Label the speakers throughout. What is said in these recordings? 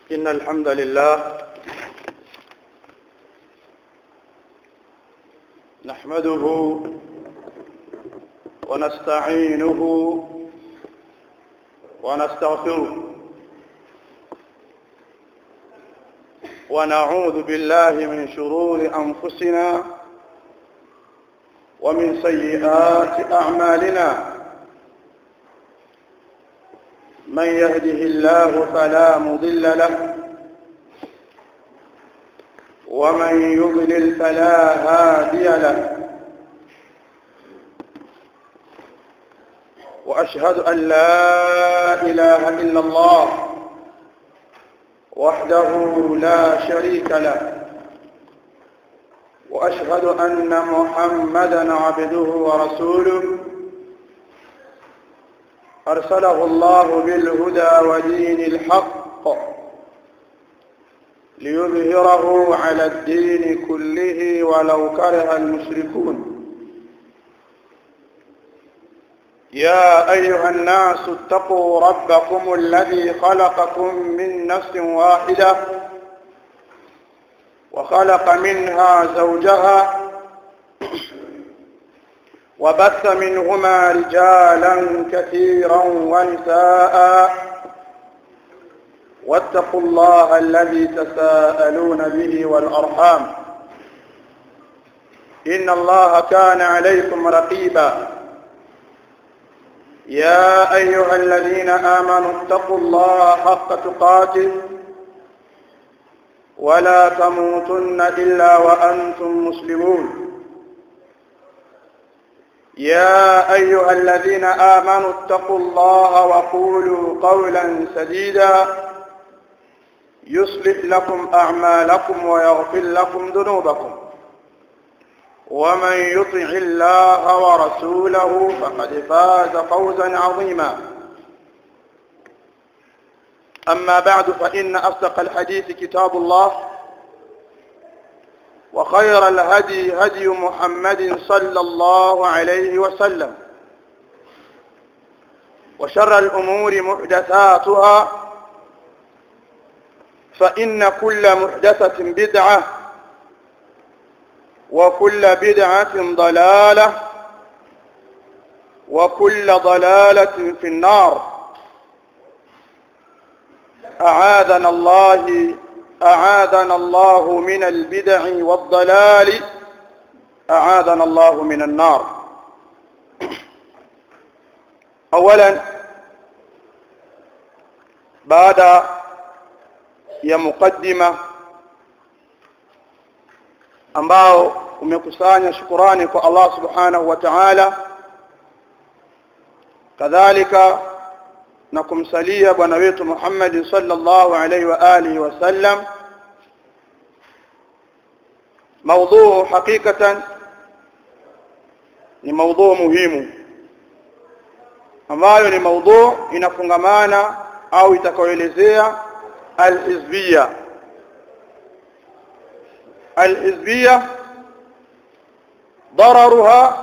Speaker 1: إن الحمد لله نحمده ونستعينه ونستغفره ونعوذ بالله من شرور أنفسنا ومن سيئات أعمالنا من يهده الله فلا مضل له ومن يضلل فلا هادي له وأشهد أن لا إله إلا الله وحده لا شريك له وأشهد أن محمدا عبده ورسوله أرسله الله بالهدى ودين الحق ليظهره على الدين كله ولو كره المشركون يا أيها الناس اتقوا ربكم الذي خلقكم من نفس واحدة وخلق منها زوجها وبث منهما رجالا كثيرا ونساء واتقوا الله الذي تساءلون به والأرحام إن الله كان عليكم رقيبا يا أيها الذين آمنوا اتقوا الله حق تقاته ولا تموتن إلا وأنتم مسلمون يا أيها الذين آمنوا اتقوا الله وقولوا قولا سديدا يصلح لكم أعمالكم ويغفر لكم ذنوبكم ومن يطع الله ورسوله فقد فاز فوزا عظيما أما بعد فإن أصدق الحديث كتاب الله وخير الهدي هدي محمد صلى الله عليه وسلم وشر الأمور محدثاتها فإن كل محدثة بدعة وكل بدعة ضلالة وكل ضلالة في النار أعاذنا الله أعاذنا الله من البدع والضلال أعاذنا الله من النار أولا بعد ya mukaddima ambao umekusanya shukurani kwa Allah subhanahu wa ta'ala kadhalika na kumsalia bwana wetu Muhammad sallallahu alaihi wa alihi wasallam موضوع حقيقة ni موضوع muhimu ambayo ni موضوع inafungamana au itakayoelezea alhizbia alhizbia ضررها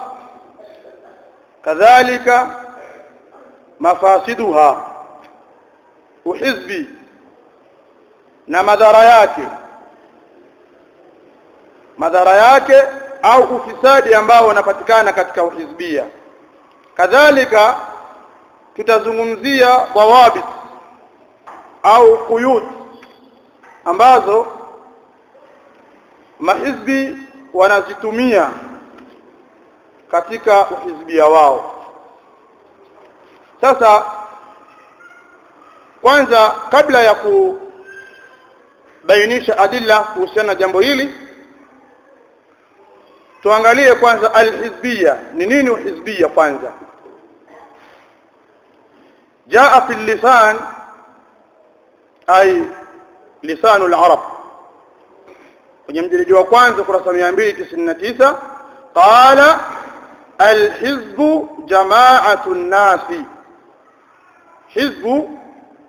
Speaker 1: كذلك mafasiduha uhizbi na madhara yake madhara yake au ufisadi ambao unapatikana katika uhizbia kadhalika tutazungumzia dawabit au quyud ambazo mahizbi wanazitumia katika uhizbia wao sasa kwanza kabla ya kubainisha adilla kuhusiana na jambo hili tuangalie kwanza alhizbia ni nini uhizbia kwanza jaa fi lisan ay lisan al-arab kwenye mjilidi wa kwanza kurasa 299 qala alhizbu jama'atu an-nasi hizbu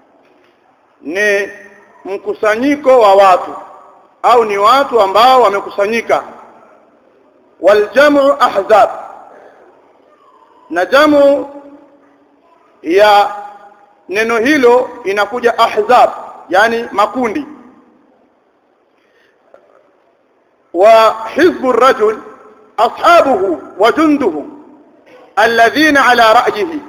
Speaker 1: ni mkusanyiko wa watu au ni watu ambao wamekusanyika waljamu ahzab na jamu ya neno hilo inakuja ahzab yani makundi wa hizbu rajul ashabuhu wa junduhu alladhina ala ra'yihi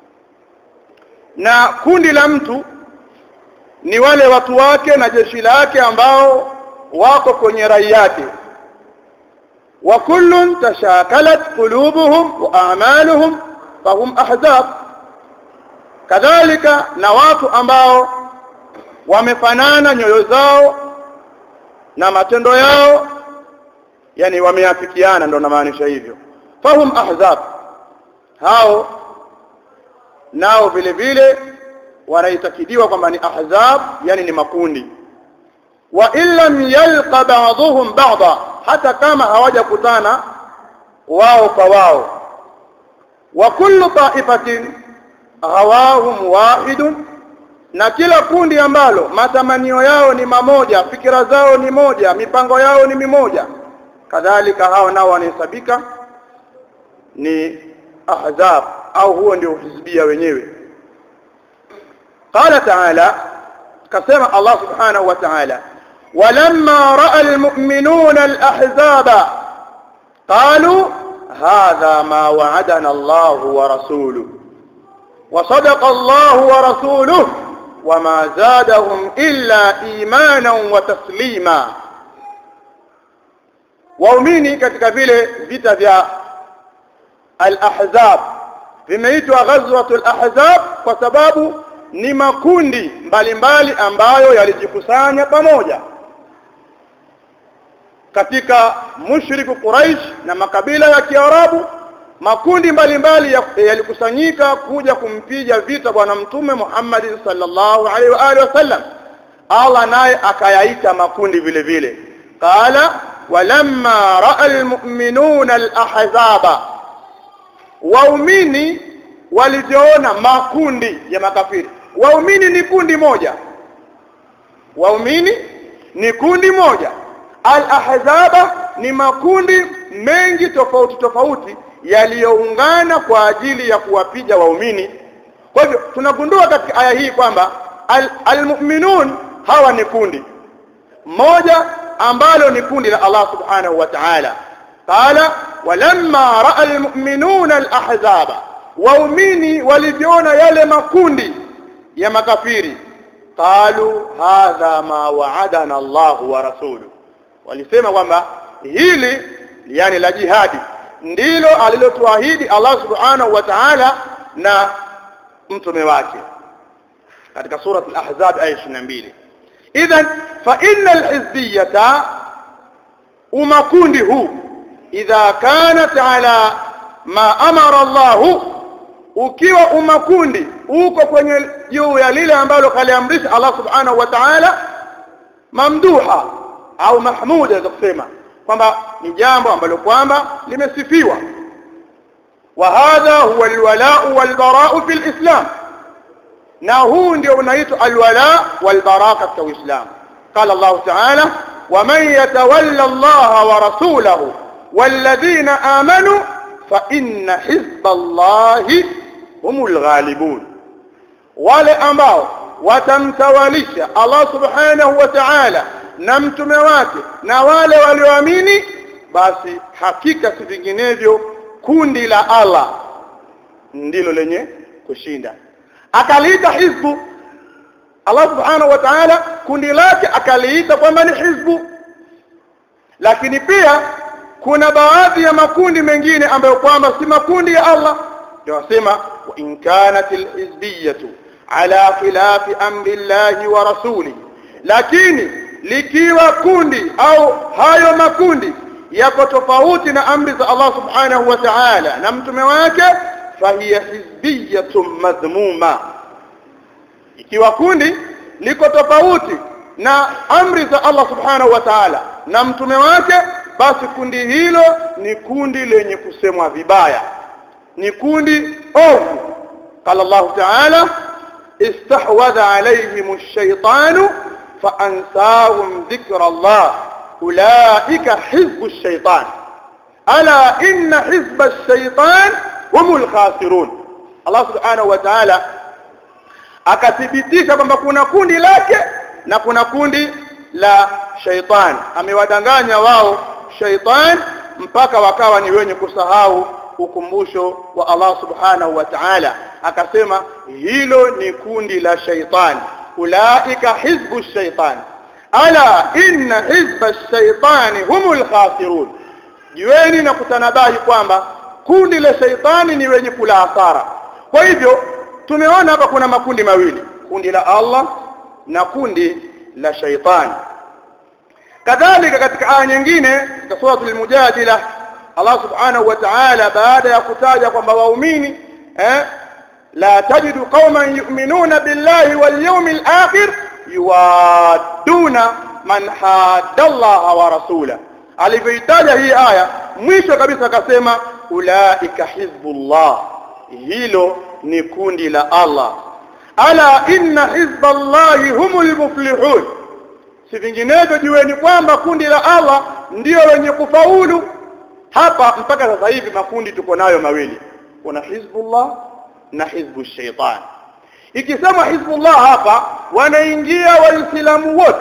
Speaker 1: na kundi la mtu ni wale watu wake na jeshi lake ambao wako kwenye rai yake wa kullun tashakalat qulubuhum wa a'maluhum fahum ahzab kadhalika na watu ambao wamefanana nyoyo zao na matendo yao yani wameafikiana ndo namaanisha hivyo fahum ahzab hao nao vile vile wanaitakidiwa kwamba ni ahzab yani ni makundi wa illam yalqa ba'dhum ba'dha hata kama hawajakutana wao kwa wao wa kullu ta'ifatin hawahum wahidun na kila kundi ambalo matamanio yao ni mamoja fikira zao ni moja mipango yao ni mimoja kadhalika hao nao wanahesabika ni ahzab au huo ndio hizbia wenyewe قال تعالى كما الله سبحانه وتعالى ولما راى المؤمنون الاحزاب قالوا هذا ما وعدنا الله ورسوله وصدق الله ورسوله وما زادهم الا ايمانا وتسليما waumini katika vile vita vya al-ahzab vimeitwa ghazwatul ahzab kwa sababu ni makundi mbalimbali mbali ambayo yalijikusanya pamoja katika mushriku Quraish na makabila ya Kiarabu makundi mbalimbali yalikusanyika kuja kumpiga vita bwana mtume Muhammad sallallahu alaihi wa alihi wasallam Allah naye akayaita makundi vile vile qala walamma ra'a almu'minuna alahzaba waumini walijiona makundi ya makafiri waumini ni kundi moja waumini ni kundi moja al-ahzaba ni makundi mengi tofauti tofauti yaliyoungana kwa ajili ya kuwapiga waumini kwa hivyo tunagundua katika aya hii kwamba al-mu'minun hawa ni kundi moja ambalo ni kundi la Allah subhanahu wa ta'ala qala walamma ra'a al-mu'minuna al-ahzaba waumini waliviona yale makundi ya makafiri qalu hadha ma wa'adana Allah wa rasuluhu walisema kwamba hili yani la jihadi ndilo alilotuahidi Allah subhanahu wa ta'ala na mtume wake katika sura al-ahzab aya 22 idhan fa innal hizbiyata umakundi huu idha kanat ala ma amara Allah ukiwa umakundi uko kwenye juu ya lile ambalo kaliamrisha Allah subhanahu wa ta'ala mamduha au mahmuda za kusema kwamba ni jambo ambalo kwamba limesifiwa wa hadha huwa alwala'u walbara'u fil islam na huu ndio unaitwa alwala walbara katika uislamu قال الله تعالى ومن يتولى الله ورسوله والذين آمنوا فإن حزب الله هم الغالبون wale ambao watamtawalisha Allah subhanahu wa ta'ala na mtume wake na wale walioamini basi hakika si vinginevyo kundi la Allah ndilo lenye kushinda akaliita hizbu Allah subhanahu wa ta'ala kundi lake akaliita kwamba ni hizbu lakini pia kuna baadhi ya makundi mengine ambayo kwamba si makundi ya Allah ndio wasema wa in kanat alhizbiyatu ala khilafi amri Allah wa rasuli lakini likiwa kundi au hayo makundi yako tofauti na amri za Allah subhanahu wa ta'ala na mtume wake fahiya hizbiyatun madhmuma ikiwa kundi liko tofauti na amri za Allah subhanahu wa ta'ala na mtume wake basi kundi hilo ni kundi lenye kusemwa vibaya ni kundi ovu قال الله تعالى استحوذ عليهم الشيطان فأنساهم ذكر الله أولئك حزب الشيطان ألا إن حزب الشيطان هم الخاسرون الله سبحانه وتعالى akathibitisha kwamba kuna kundi lake na kuna kundi la shaitan amewadanganya wao shaitan mpaka wakawa ni wenye kusahau ukumbusho wa Allah subhanahu wa ta'ala akasema hilo ni kundi la shaitan ulaika hizbu shaitan ala inna hizba shaitani humul khasirun jueni na kutanabahi kwamba kundi la shaitani ni wenye kula hasara kwa hivyo tumeona hapa kuna makundi mawili kundi la Allah na kundi la shaitani kadhalika katika aya nyingine katika suratul mujadila Allah subhanahu wa ta'ala baada ya kutaja kwamba waumini eh la tajidu qauman yu'minuna billahi wal yawmil akhir yuwaduna man hadda Allah wa rasula alivyoitaja hii aya mwisho kabisa akasema ulaika hizbullah hilo ni kundi la Allah ala inna hizballahi humul muflihun si vinginevyo jueni kwamba kundi la Allah ndio wenye kufaulu hapa mpaka sasa hivi makundi tuko nayo mawili kuna hizbullah na hizbu shaitan ikisema hizbullah hapa wanaingia waislamu wote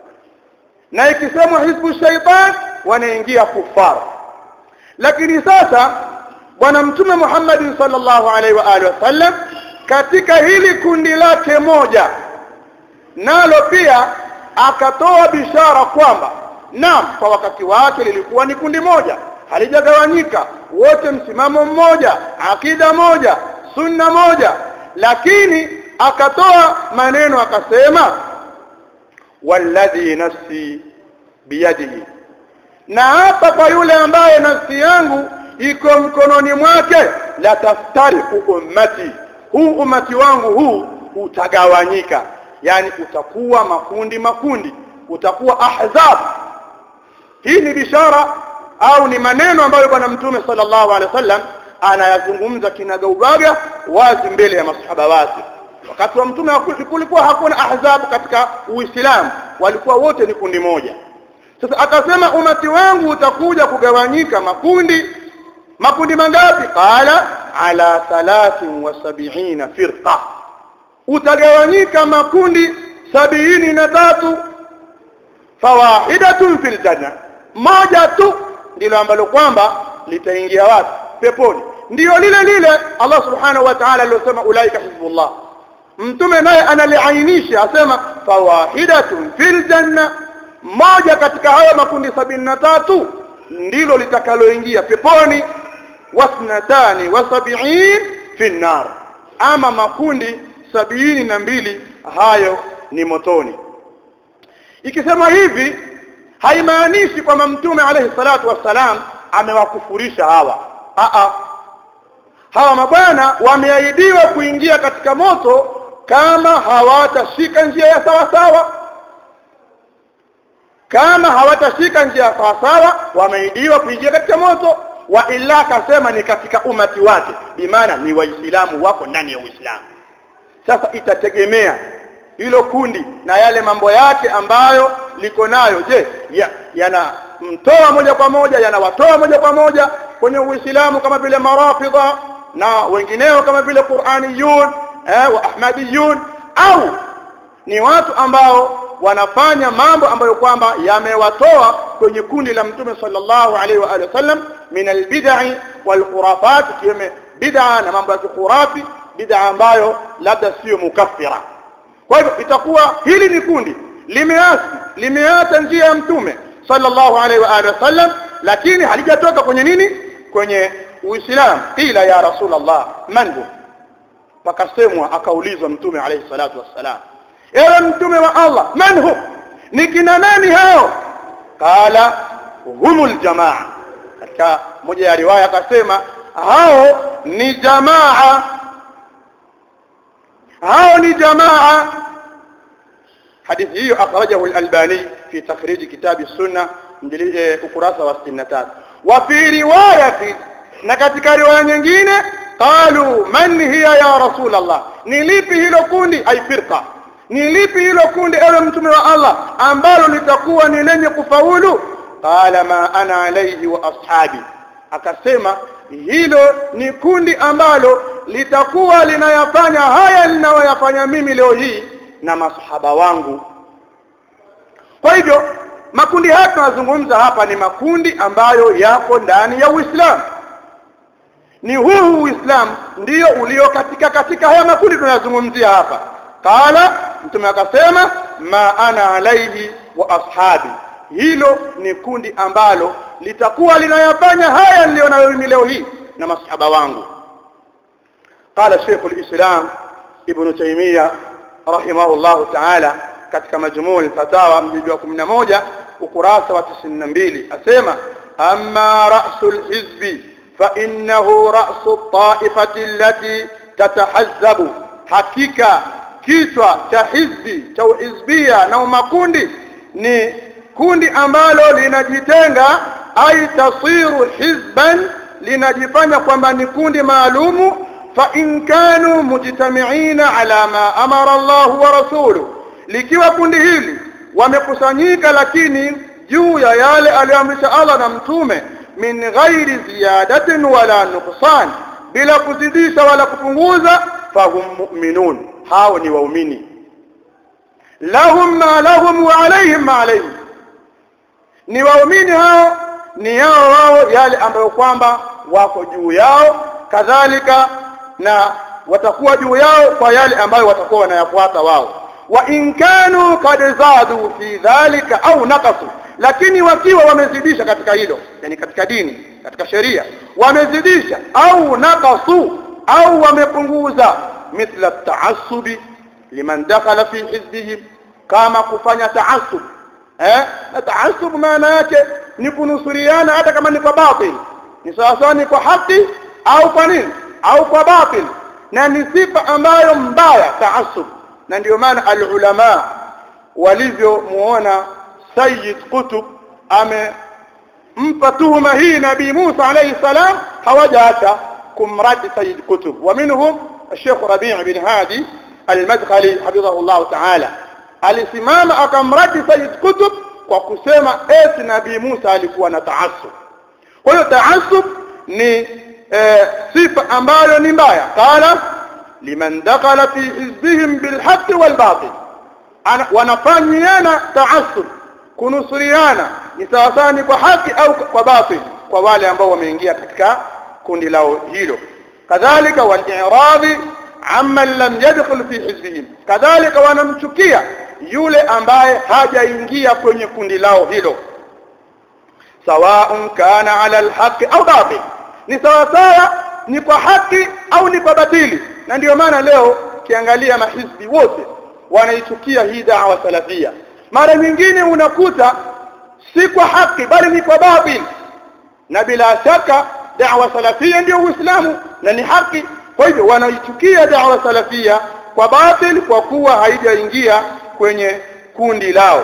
Speaker 1: na ikisema hizbu shaitan wanaingia kufara lakini sasa bwana mtume Muhammad sallallahu alaihi wa alihi wasallam katika hili kundi lake moja nalo pia akatoa bishara kwamba naam kwa wakati wake lilikuwa ni kundi moja halijagawanyika wote msimamo mmoja akida moja sunna moja lakini akatoa maneno akasema walladhi nafsi biyadihi na hapa kwa yule ambaye nafsi yangu iko mkononi mwake la taftariku ummati huu umati wangu huu utagawanyika yani utakuwa makundi makundi utakuwa ahzab hii ni bishara au ni maneno ambayo bwana mtume sallallahu alaihi wasallam anayazungumza kinagaubaga wazi mbele ya masahaba wake wakati wa mtume kulikuwa hakuna ahzab katika uislamu walikuwa wote ni kundi moja sasa akasema umati wangu utakuja kugawanyika makundi makundi mangapi qala ala 73 firqa utagawanyika makundi sabini na tatu fawahidatun fil janna moja tu ndilo ambalo kwamba litaingia wapi peponi ndio lile lile Allah subhanahu wa ta'ala aliyosema ulaika hizbullah mtume naye analiainisha asema fawahidatun fil janna moja katika hayo makundi sabini na tatu ndilo litakaloingia peponi wasnatani wasabiin fi nar ama makundi sabini na mbili hayo ni motoni ikisema hivi haimaanishi kwamba mtume alayhi salatu wassalam amewakufurisha hawa Aa, hawa mabwana wameahidiwa kuingia katika moto kama hawatashika njia ya sawa sawa kama hawatashika njia ya sawa sawa wameahidiwa kuingia katika moto wa illa akasema ni katika umati wake bimaana ni waislamu wako ndani ya uislamu sasa itategemea hilo kundi na yale mambo yake ambayo liko nayo je yanamtoa ya moja kwa moja yanawatoa moja kwa moja kwenye uislamu kama vile marafidha na wengineo kama vile Qur'aniyun eh, wa Ahmadiyun au ni watu ambao wanafanya mambo ambayo kwamba yamewatoa kwenye kundi la mtume sallallahu alaihi wa alihi wasallam min albid'i wal khurafat kiweme bid'a na mambo ya khurafi bid'a ambayo labda sio mukaffira kwa hivyo itakuwa hili ni kundi limeasi limeacha njia ya mtume sallallahu alaihi wa alihi wasallam lakini halijatoka kwenye nini kwenye uislamu ila ya rasulullah man hu pakasemwa akaulizwa mtume alayhi salatu wassalam ewe mtume wa Allah man hu ni kina nani hao qala humul jamaa katika moja ya riwaya akasema hao ni jamaa hao ni jamaa hadithi hiyo akhrajahu al-albani fi takhrij kitab as-sunnah ukurasa wa 63 wa fi riwayati na katika riwaya nyingine qalu man hiya ya rasul Allah ni lipi hilo kundi ay firqa ni lipi hilo kundi ewe mtume wa Allah ambalo litakuwa ni lenye kufaulu qala ma ana alayhi wa ashabi akasema hilo ni kundi ambalo litakuwa linayafanya haya ninayoyafanya mimi leo hii na masahaba wangu kwa hivyo makundi haya tunazungumza hapa ni makundi ambayo yako ndani ya Uislamu ni huu Uislamu ndio ulio katika katika haya makundi tunayozungumzia hapa qala mtume akasema ma ana alaihi wa ashabi hilo ni kundi ambalo litakuwa linayafanya haya nilionayo mimi leo hii na masahaba wangu qala Sheikh al-Islam Ibn Taymiyyah rahimahullah ta'ala katika majmuu al-fatawa mjiji wa 11 ukurasa wa 92 asema amma ra'sul hizbi fa innahu ra'su at-ta'ifati allati tatahazzabu hakika kichwa cha hizbi cha uhizbia na makundi ni kundi ambalo linajitenga ai tasiru hizban linajifanya kwamba ni kundi maalumu fa in kanu mujtamiina ala ma amara Allah wa rasuluhu likiwa kundi hili wamekusanyika lakini juu ya yale aliyoamrisha Allah na mtume min ghairi ziyadatin wala nuqsan bila kuzidisha wala kupunguza fahum mu'minun hao ni waumini lahum ma lahum wa alayhim ma alayhim ni waumini hao ni yao wao yale ambayo kwamba wako juu yao kadhalika na watakuwa juu yao kwa yale ambayo watakuwa wanayafuata wao wa in kanu kad zadu fi dhalika au naqasu lakini wakiwa wamezidisha katika hilo yani katika dini katika sheria wamezidisha au naqasu au wamepunguza mithla taassubi liman dakhala fi hizbihim kama kufanya taassub eh na taassub maana yake ni kunusuriana hata kama ni kwa batil ni sawa sawa ni kwa haki au kwa nini au kwa batil na ni sifa ambayo mbaya taassub na ndio maana alulama walivyomuona Sayyid Qutb amempa tuhuma hii Nabii Musa alayhi salam hawajaacha kumradi Sayyid Qutb wa minhum الشيخ ربيع بن هادي المدخلي حفظه الله تعالى alisimama akamradi Sayyid Qutb kwa kusema eti Nabii Musa alikuwa na taassub kwa hiyo taassub ni e, sifa ambayo ni mbaya qala liman dakhala fi hizbihim bilhaqqi walbatil wanafanyiana taassub kunusuriana ni sawasawa ni kwa haki au kwa batil kwa wale ambao wameingia katika kundi lao hilo kadhalika wal-i'radi amman lam yadkhul fi hizbihim kadhalika wanamchukia yule ambaye hajaingia kwenye kundi lao hilo sawaun kana ala alhaqi au batil ni sawa sawa ni kwa haki au ni kwa batili na ndio maana leo kiangalia mahizbi wote wanaichukia hii da'wa salafia mara nyingine unakuta si kwa haki bali ni kwa batil na bila shaka da'wa salafia ndio uislamu na ni haki kwa hivyo wanaichukia da'wa salafia kwa batil kwa kuwa haijaingia kwenye kundi lao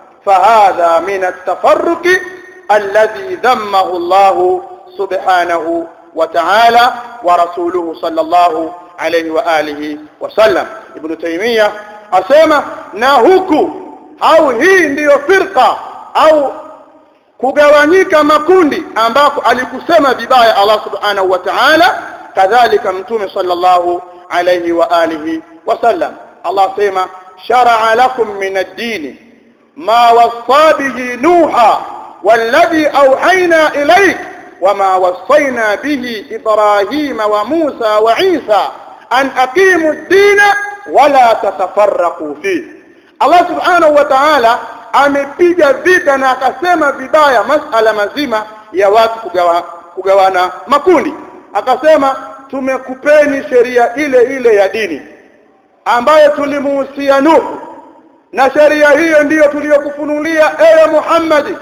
Speaker 1: fahadha min at-tafarruqi alladhi dhammahu Allah subhanahu wa ta'ala wa rasuluhu sallallahu alayhi wa alihi wa sallam ibn taymiyyah asema na huku au hii ndiyo firqa au kugawanyika makundi ambako alikusema vibaya Allah subhanahu wa ta'ala kadhalika mtume sallallahu alayhi wa alihi wasallam Allah sema shar'a lakum min ad-din ma wassa bihi nuha والذي أوحينا إليك وما وصينا به إبراهيم وموسى وعيسى أن أقيموا الدين ولا تتفرقوا فيه الله سبحانه وتعالى amepiga vita na akasema vibaya masala mazima ya watu kugawa, kugawana makundi akasema tumekupeni sheria ile ile ya dini ambayo tulimuhusia Nuhu na sheria hiyo ndiyo tuliyokufunulia ewe Muhammad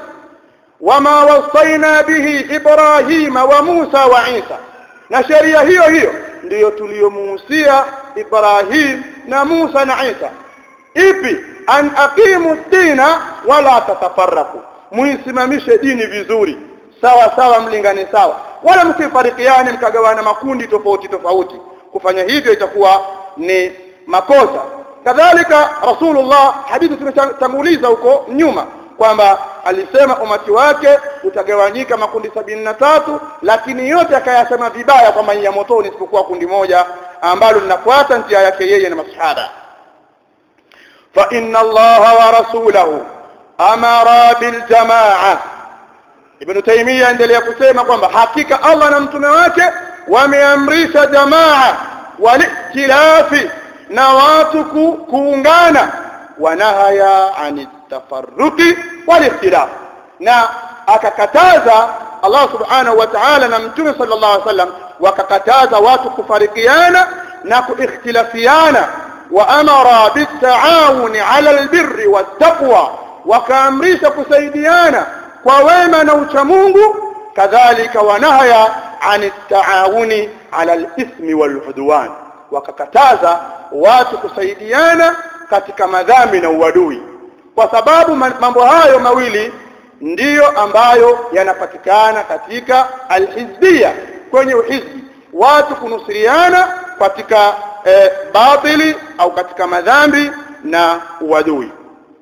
Speaker 1: wama wasaina bihi Ibrahima wa Musa wa Isa na sheria hiyo hiyo ndiyo tuliyomuhusia Ibrahim na Musa na Isa ipi an aqimu dina wala tatafarraku muisimamishe dini vizuri sawa sawa mlingane sawa wala msifarikiane mkagawana makundi tofauti tofauti kufanya hivyo itakuwa ni makosa kadhalika rasulullah hadithi tumetanguliza huko nyuma kwamba alisema umati wake utagawanyika makundi sabini na tatu lakini yote akayasema vibaya kwamba ya motoni isipokuwa kundi moja ambalo linafuata njia yake yeye na masahaba fa inna allaha wa rasulahu amara bil jamaa ibn taymiya endelea kusema kwamba hakika Allah na mtume wake wameamrisha jamaa walikhtilafi na watu ku, kuungana wanahaya ani tafarruqi walikhtilaf na akakataza Allah subhanahu wa ta'ala na mtume sallallahu alaihi wasallam wakakataza watu kufarikiana na kuikhtilafiana wa amara bitaawuni ala albirri wattaqwa wakaamrisha kusaidiana kwa wema na uchamungu kadhalika wanahaya an taawuni ala alithmi waludwan wakakataza watu kusaidiana katika madhambi na uadui kwa sababu mambo hayo mawili ndiyo ambayo yanapatikana katika alhizbia kwenye uhizbi watu kunusiriana katika e, batili au katika madhambi na uadui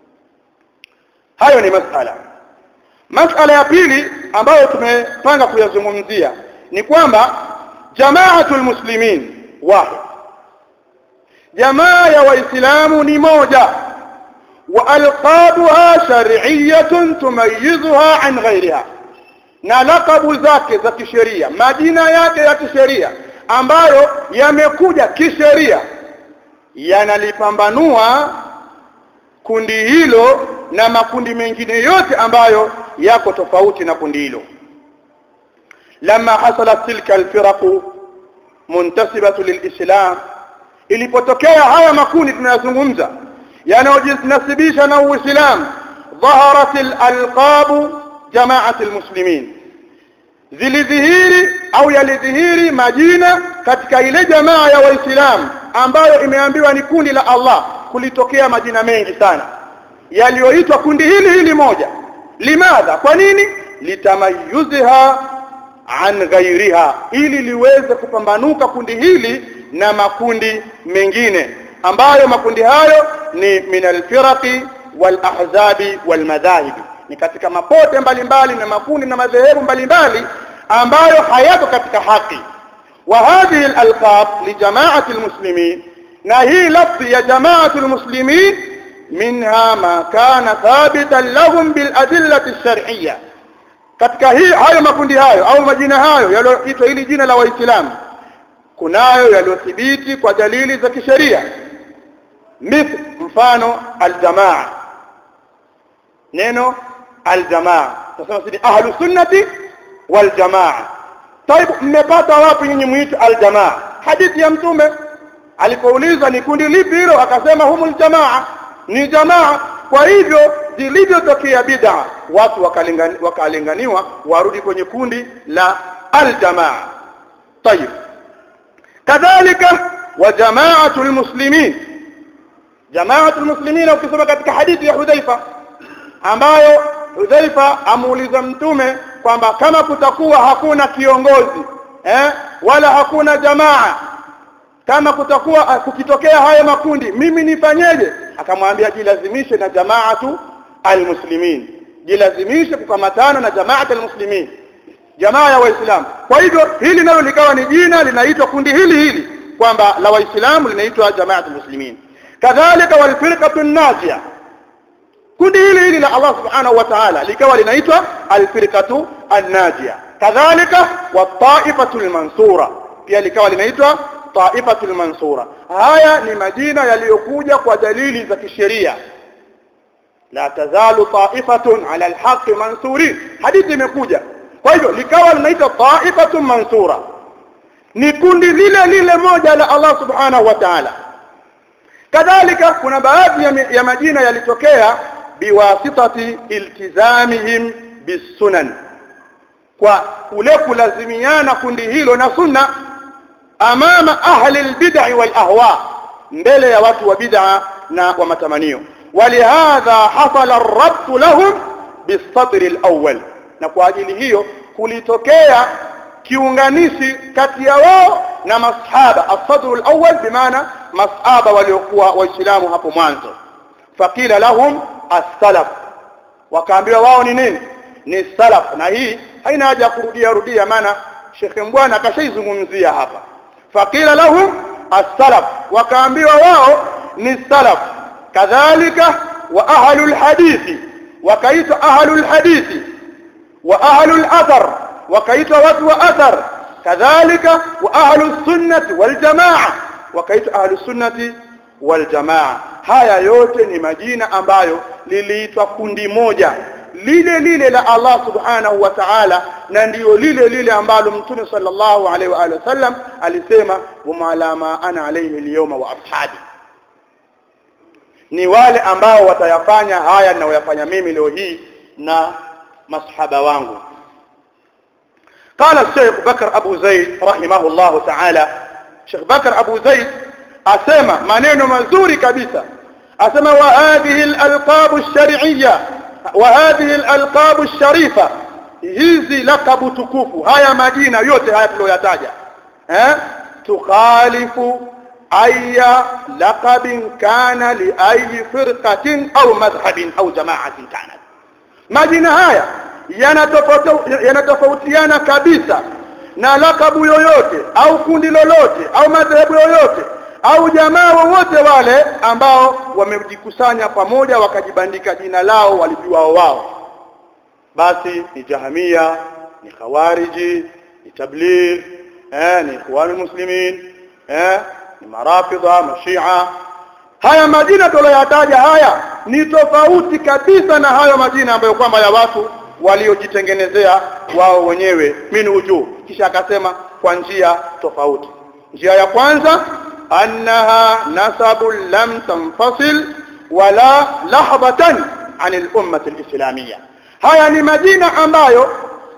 Speaker 1: hayo ni masala masala ya pili ambayo tumepanga kuyazungumzia ni kwamba jamaatul muslimin wahid jamaa ya waislamu ni moja والقابها شرعيه تميزها عن غيرها na lakabu zake za kisheria majina yake ya kisheria ambayo yamekuja kisheria yanalipambanua kundi hilo na makundi mengine yote ambayo yako tofauti na kundi hilo lama hasalat tilka alfiraqu muntasibatu lilislam ilipotokea haya makundi tunayazungumza yanayojinasibisha na uislamu dhaharat alalqabu jamaat almuslimin zilidhihiri au yalidhihiri majina katika ile jamaa ya waislamu ambayo imeambiwa ni kundi la Allah kulitokea majina mengi sana yaliyoitwa kundi hili hili moja limadha kwa nini litamayuzha an ghairiha ili liweze kupambanuka kundi hili na makundi mengine ambayo makundi hayo ni min alfiraqi wal ahzabi wal madhahibi ni katika mapote mbalimbali na makundi na madhehebu mbalimbali ambayo hayako katika haki wa hadhihi alalqab li jama'ati almuslimin na hii lafzi ya jama'ati almuslimin minha ma kana thabitan lahum bil adillati ash-shar'iyya katika hii hayo makundi hayo au majina hayo yaliyoitwa hili jina la waislamu kunayo yaliyothibiti kwa dalili za kisheria mithl mfano aljamaa neno aljamaa tunasema sisi ahlu sunnati wal jamaa طيب mmepata wapi nyinyi muite aljamaa hadithi ya mtume alipoulizwa ni kundi lipi hilo akasema humul jamaa ni jamaa kwa hivyo zilivyotokea bid'a watu wakalinganiwa wakalinganiwa warudi kwenye kundi la aljamaa طيب kadhalika wa jamaatul muslimin jamaatul muslimin ukisoma katika hadithi ya Hudhaifa ambayo Hudhaifa amuuliza mtume kwamba kama kutakuwa hakuna kiongozi eh wala hakuna jamaa kama kutakuwa kukitokea haya makundi mimi nifanyeje akamwambia jilazimishe na jamaatu almuslimin jilazimishe kukamatana na jamaatu almuslimin jamaa ya waislamu kwa hivyo hili nalo likawa ni jina linaitwa kundi hili hili kwamba la waislamu linaitwa jamaatu muslimin kadhalika walfirqatu najia kundi hili hili la Allah subhanahu wa ta'ala likawa linaitwa alfirqatu an-najia kadhalika wat-ta'ifatu al-mansura pia likawa linaitwa ta'ifatu al-mansura haya ni majina yaliyokuja kwa dalili za kisheria la tazalu ta'ifatun 'ala al-haqqi mansurin hadithi imekuja kwa hivyo likawa linaitwa ta'ifatu mansura ni kundi lile lile moja la Allah subhanahu wa ta'ala kadhalika kuna baadhi ya, ya majina yalitokea biwasitati iltizamihim bisunan kwa kule kulazimiana kundi hilo na sunna amama ahli albid'i wal ahwa mbele ya watu wa bid'a na wa matamanio ولهذا حصل الربط لهم بالسطر الأول na kwa ajili hiyo kulitokea kiunganishi kati ya wao na masahaba as-sadr al-awwal bimaana masahaba waliokuwa waislamu hapo mwanzo faqila lahum as-salaf wakaambiwa wao ni nini ni salaf na hii haina haja ya kurudia rudia maana Sheikh Mbwana akashaizungumzia hapa faqila lahum as-salaf wakaambiwa wao ni salaf kadhalika wa ahlul hadithi wakaitwa ahlul hadithi wa ahlul athar wakaitwa watu wa athar kadhalika wa ahlus sunnati wal jamaa wakaitwa ahlus sunnati wal jamaa haya yote ni majina ambayo liliitwa kundi moja lile lile la Allah subhanahu wa ta'ala na ndiyo lile lile ambalo mtume sallallahu alaihi wa alihi wasallam alisema huma alama ana alayhi al-yawma wa ashabi ni wale ambao watayafanya haya ninayoyafanya mimi leo hii na masahaba wangu قال الشيخ بكر أبو زيد رحمه الله تعالى شيخ بكر أبو زيد أسمى منين مزوري كبيسة أسمى وهذه الألقاب الشرعية وهذه الألقاب الشريفة hizi lakabu tukufu haya majina yote haya tuliyoyataja eh tukhalifu aya laqabin kana li ayi firqatin au madhhabin au jama'atin kanat majina haya yanatofautiana kabisa na lakabu yoyote au kundi lolote au madhehebu yoyote au jamaa wowote wale ambao wamejikusanya pamoja wakajibandika jina lao walijuao wao basi ni jahamia ni khawariji ni tabligh eh ni ikhwan muslimin eh ni marafidha mashia haya majina tuliyoyataja haya ni tofauti kabisa na hayo majina ambayo kwamba ya watu waliojitengenezea wao wenyewe min uju kisha akasema kwa njia tofauti njia ya kwanza annaha nasabun lam tanfasil wala lahbatan anil ummati alislamiyya haya ni majina ambayo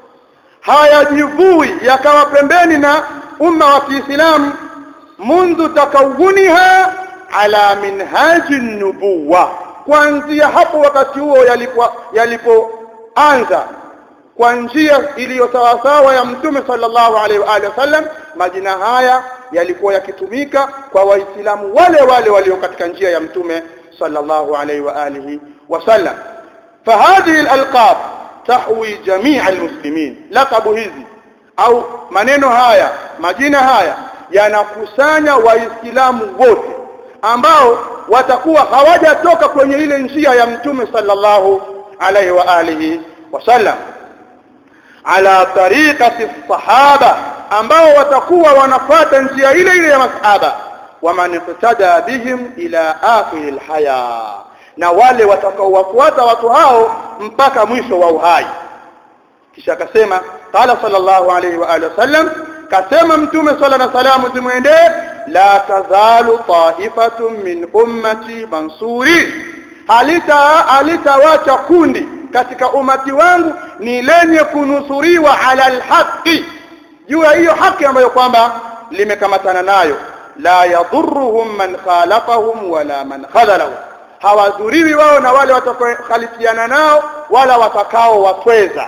Speaker 1: hayajivui yakawa pembeni na umma wa Kiislamu mundu takawuniha ala minhaji nubuwa kuanzia hapo wakati huo yalipo yalipoanza kwa njia iliyo sawasawa ya mtume sallallahu alaihi wa alihi wasallam majina haya yalikuwa yakitumika kwa waislamu wale wale walio katika njia ya mtume sallallahu alaihi wa alihi wasallam فهذه الالقاب تحوي جميع المسلمين لقب hizi au maneno haya majina haya yanakusanya waislamu wote ambao watakuwa hawajatoka kwenye ile njia ya mtume sallallahu alaihi wa alihi wasallam ala tariqati sahaba ambao watakuwa wanafuata njia ile ile ya masahaba waman iqtada bihim ila akhir alhaya na wale watakaowafuata watu hao mpaka mwisho wa uhai kisha akasema qala sallallahu alayhi wa alihi wasallam kasema mtume sala na salamu zimwendee la tazalu ta'ifatun min ummati mansuri halita halitawacha kundi katika umati wangu ni lenye kunusuriwa ala alhaqi juu ya hiyo haki ambayo kwamba limekamatana nayo la yadhurruhum man khalafahum wala man khadhalahum hawadhuriwi wao na wale watakaokhalifiana nao wala watakao watweza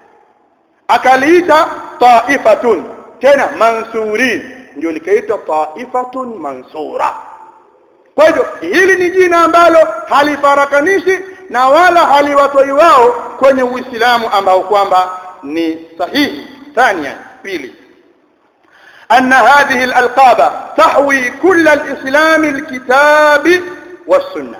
Speaker 1: akaliita taifatun tena mansurin ndio likaitwa taifatun mansura kwa hivyo hili ni jina ambalo halifarakanishi na wala haliwatoi wao kwenye uislamu ambao kwamba ni sahihi thania pili أن هذه الألقاب تحوي كل الإسلام الكتاب والسنة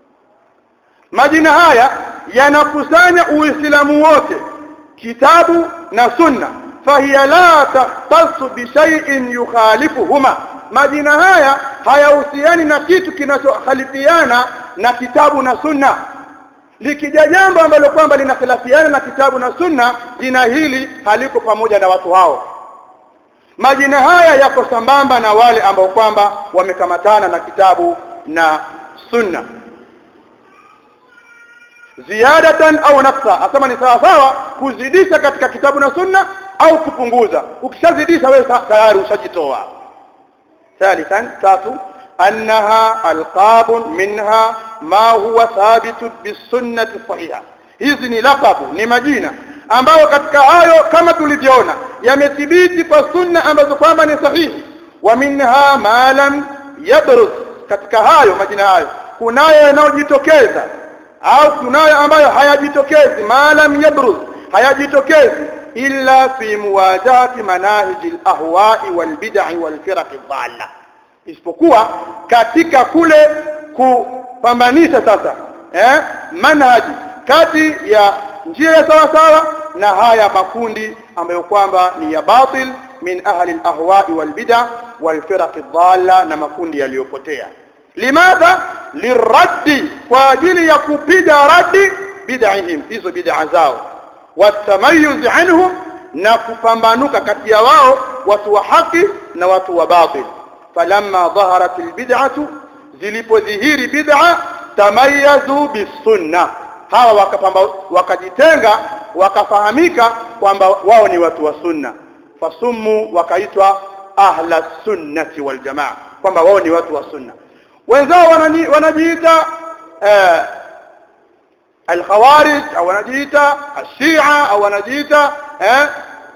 Speaker 1: majina haya yanakusanya uislamu wote kitabu na sunna fahiya la tahtassu bi shay'in yukhalifuhuma majina haya hayahusiani na kitu kinachokhalifiana na kitabu na sunna likija jambo ambalo kwamba linakhalifiana na kitabu na sunna jina hili haliko pamoja na watu hao majina haya yako sambamba na wale ambao kwamba wamekamatana na kitabu na sunna ziyadatan au nafsa asema ni sawa sawa kuzidisha katika kitabu na sunna au kupunguza ukishazidisha wewe tayari ushajitoa ثالثا tatu انها القاب منها ما هو ثابت بالسنه الصحيحه hizi ni lakabu ni majina ambayo katika hayo kama tulivyoona yamethibiti kwa sunna ambazo kwamba ni sahihi wa minha ma lam yabruz katika hayo majina hayo kunayo yanayojitokeza au kunayo ambayo hayajitokezi maalam yabruz hayajitokezi illa fi muwajahati manahiji alahwa'i walbid'i walfiraq dhalla isipokuwa katika kule kupambanisha sasa eh manhaji kati ya njia ya sawa sawa na haya makundi ambayo kwamba ni ya batil min ahli al-ahwa'i wal bid'a wal firaq dhalla na makundi yaliyopotea limadha liraddi kwa ajili ya kupiga radi bid'ahim hizo bid'a zao watamayuz anhum na kupambanuka kati ya wao watu wa haki na watu wa batil falamma dhaharat albid'atu zilipodhihiri bid'a tamayazu bisunna hawa wakapamba wakajitenga wakafahamika kwamba wao ni watu wa sunna fasummu wakaitwa ahla sunnati wal jamaa kwamba wao ni watu wa sunna wenzao wanajiita eh, الخوارج او wanajiita الشيعة au wanajiita eh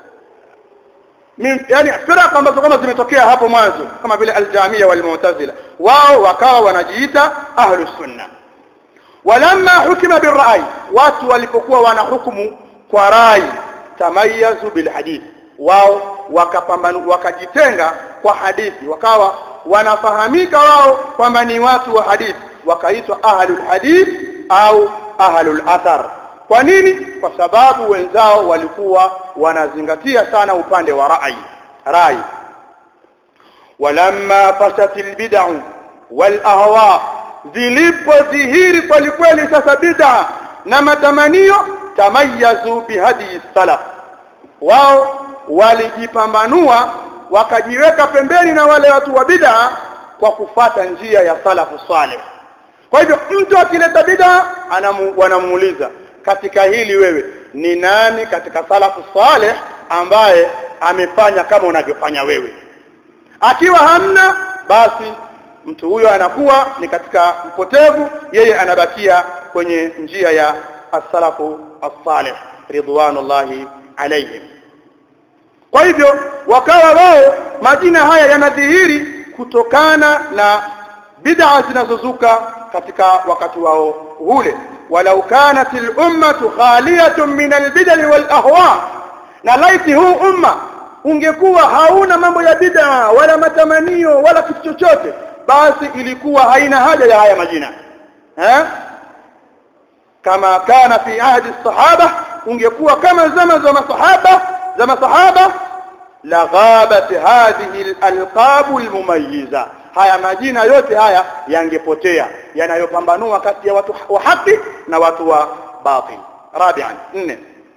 Speaker 1: min yani firqa ambazo kama zimetokea hapo mwanzo kama vile aljamia walmu'tazila wao wakawa wanajiita ahlus sunna walamma hukima birra'i watu walipokuwa wanahukumu kwa rai tamayazu bilhadith wao wakapambana wakajitenga kwa hadithi wakawa wanafahamika wao kwamba ni watu wa hadithi wakaitwa ahlul hadith au ahlul athar kwa nini kwa sababu wenzao walikuwa wanazingatia sana upande wa rai rai walamma fasatil bid'u wal ahwa zilipodhihiri kwelikweli sasa bid'a na matamanio tamayazu bihadi salaf wao walijipambanua wakajiweka pembeni na wale watu wa bid'a kwa kufata njia ya salafu saleh kwa hivyo mtu akileta bid'a wanamuuliza katika hili wewe ni nani katika salafu saleh ambaye amefanya kama unavyofanya wewe akiwa hamna basi mtu huyo anakuwa ni katika mpotevu yeye anabakia kwenye njia ya as-salafu as-salih ridwanullahi alayhim kwa hivyo wakawa wao majina haya yanadhihiri kutokana na bid'a zinazozuka katika wakati wao ule walau kanat al-ummatu khaliyatun min al-bid'i wal ahwa na laiti huu umma ungekuwa hauna mambo ya bid'a wala matamanio wala kitu chochote basi ilikuwa haina haja ya haya majina eh kama kana fi ahdi sahaba ungekuwa kama zama za masahaba za masahaba la ghabat hadhihi al-alqab al-mumayyiza haya majina yote haya yangepotea yanayopambanua kati ya watu wa haki na watu wa batil rabi'an nne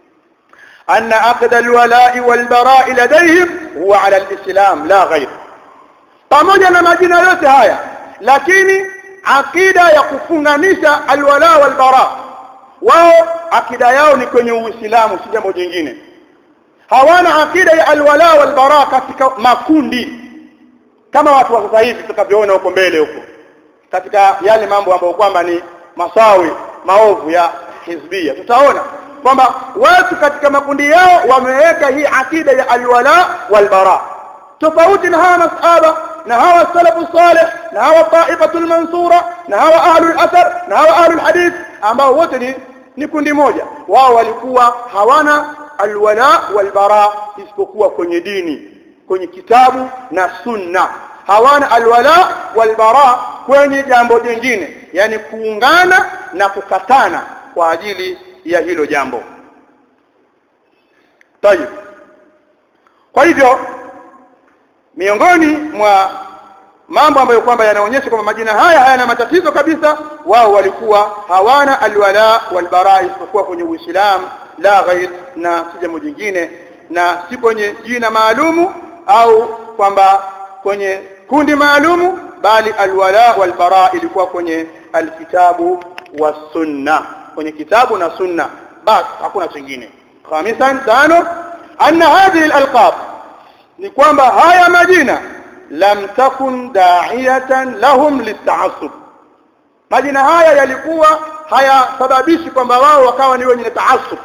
Speaker 1: أن عقد الولاء والبراء لديهم هو على الإسلام لا غير pamoja na majina yote haya lakini akida ya kufunganisha alwala walbara wao akida yao ni kwenye uislamu si jambo jingine hawana akida ya alwala walbara katika makundi kama watu wa sasa hivi tutakavyoona huko mbele huko katika yale mambo ambayo kwamba ni masawi maovu ya hizbia tutaona kwamba watu katika makundi yao wameweka hii akida ya alwala walbara tofauti na hawa masahaba na hawa salafu salih na hawa taifatul mansura na hawa ahlul athar na hawa ahlul hadith ambao wote ni ni kundi moja wao walikuwa hawana alwala walbara isipokuwa kwenye dini kwenye kitabu na sunna hawana alwala walbara kwenye jambo jingine yani kuungana na kukatana kwa ajili ya hilo jambo tayib kwa hivyo miongoni mwa mambo ambayo kwamba yanaonyesha kwamba majina haya hayana matatizo kabisa wao walikuwa hawana alwala walbara isipokuwa kwenye uislamu la ghair na si jambo jingine na si kwenye jina maalumu au kwamba kwenye kundi maalumu bali alwala walbara ilikuwa kwenye alkitabu wasunna kwenye kitabu na sunna basi hakuna chingine khamisan tano anna hadhihi alalqab ni kwamba haya majina lam takun da'iyatan lahum litaassub majina haya yalikuwa hayasababishi kwamba wao wakawa ni wenye taassub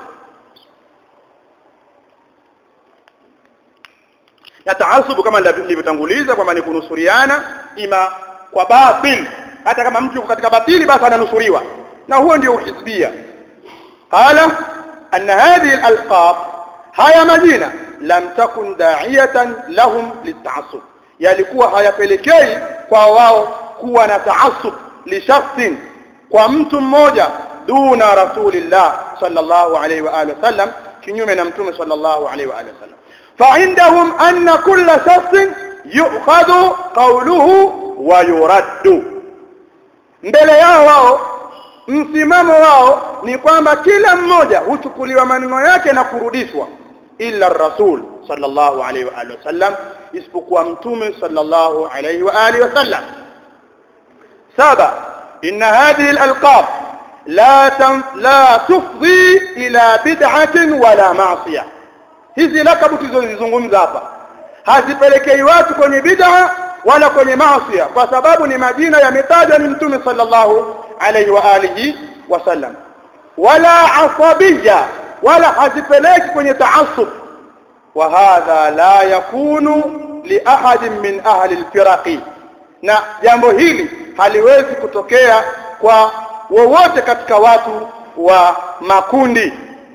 Speaker 1: na taasubu kama nilivyotanguliza kwamba ni kunusuriana ima kwa batil hata kama mtu katika batili basi ananusuriwa na huo ndio uhizbia qala anna hadhihi alalqab haya majina lam takun da'iyatan lahum litaassub yalikuwa hayapelekei kwa wao kuwa na taassub li shakhsin kwa mtu mmoja duna rasulillah sallallahu alayhi wa alihi wasallam kinyume na mtume sallallahu alayhi wa alihi wasallam فعندهم أن كل شخص يؤخذ قوله ويرد mbele yao wao msimamo wao ni kwamba kila mmoja huchukuliwa maneno yake na kurudishwa illa rasul sallallahu alayhi wa alihi wasallam isipokuwa mtume sallallahu alayhi wa alihi wasallam saba inna hadhihi alalqab la la tufdi ila bid'atin wala ma'siyah hizi lakabu tulizozizungumza hapa hazipelekei watu kwenye bid'a wala kwenye maasi kwa sababu ni majina yametajwa ni mtume sallallahu alayhi wa alihi wasallam wala asabiyya wala hazipeleki kwenye taassub wa hadha la yakunu li ahadin min ahli alfiraqi na jambo hili haliwezi kutokea kwa wowote katika watu wa makundi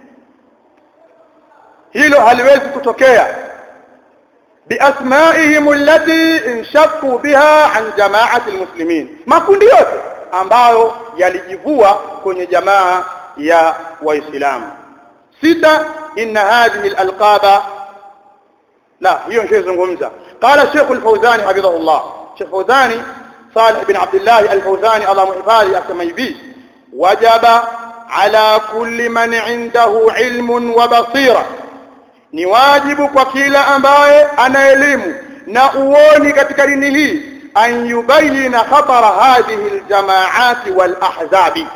Speaker 1: hilo haliwezi kutokea biasmaihim allati inshaqqu biha an jama'ati almuslimin makundi yote ambayo yalijivua kwenye jamaa ya waislamu sita inna hadhihi alalqaba la hiyo nishazungumza qala Sheikh al-Fawzani hafidhahullah Sheikh Fawzani Salih ibn Abdullah al-Fawzani Allah muhifadhi asema hivi wajaba ala kulli man indahu ilmun wa basira ni wajibu kwa kila ambaye ana elimu na uoni katika dini hii an yubayina khatara hadhihi aljamaati walahzabi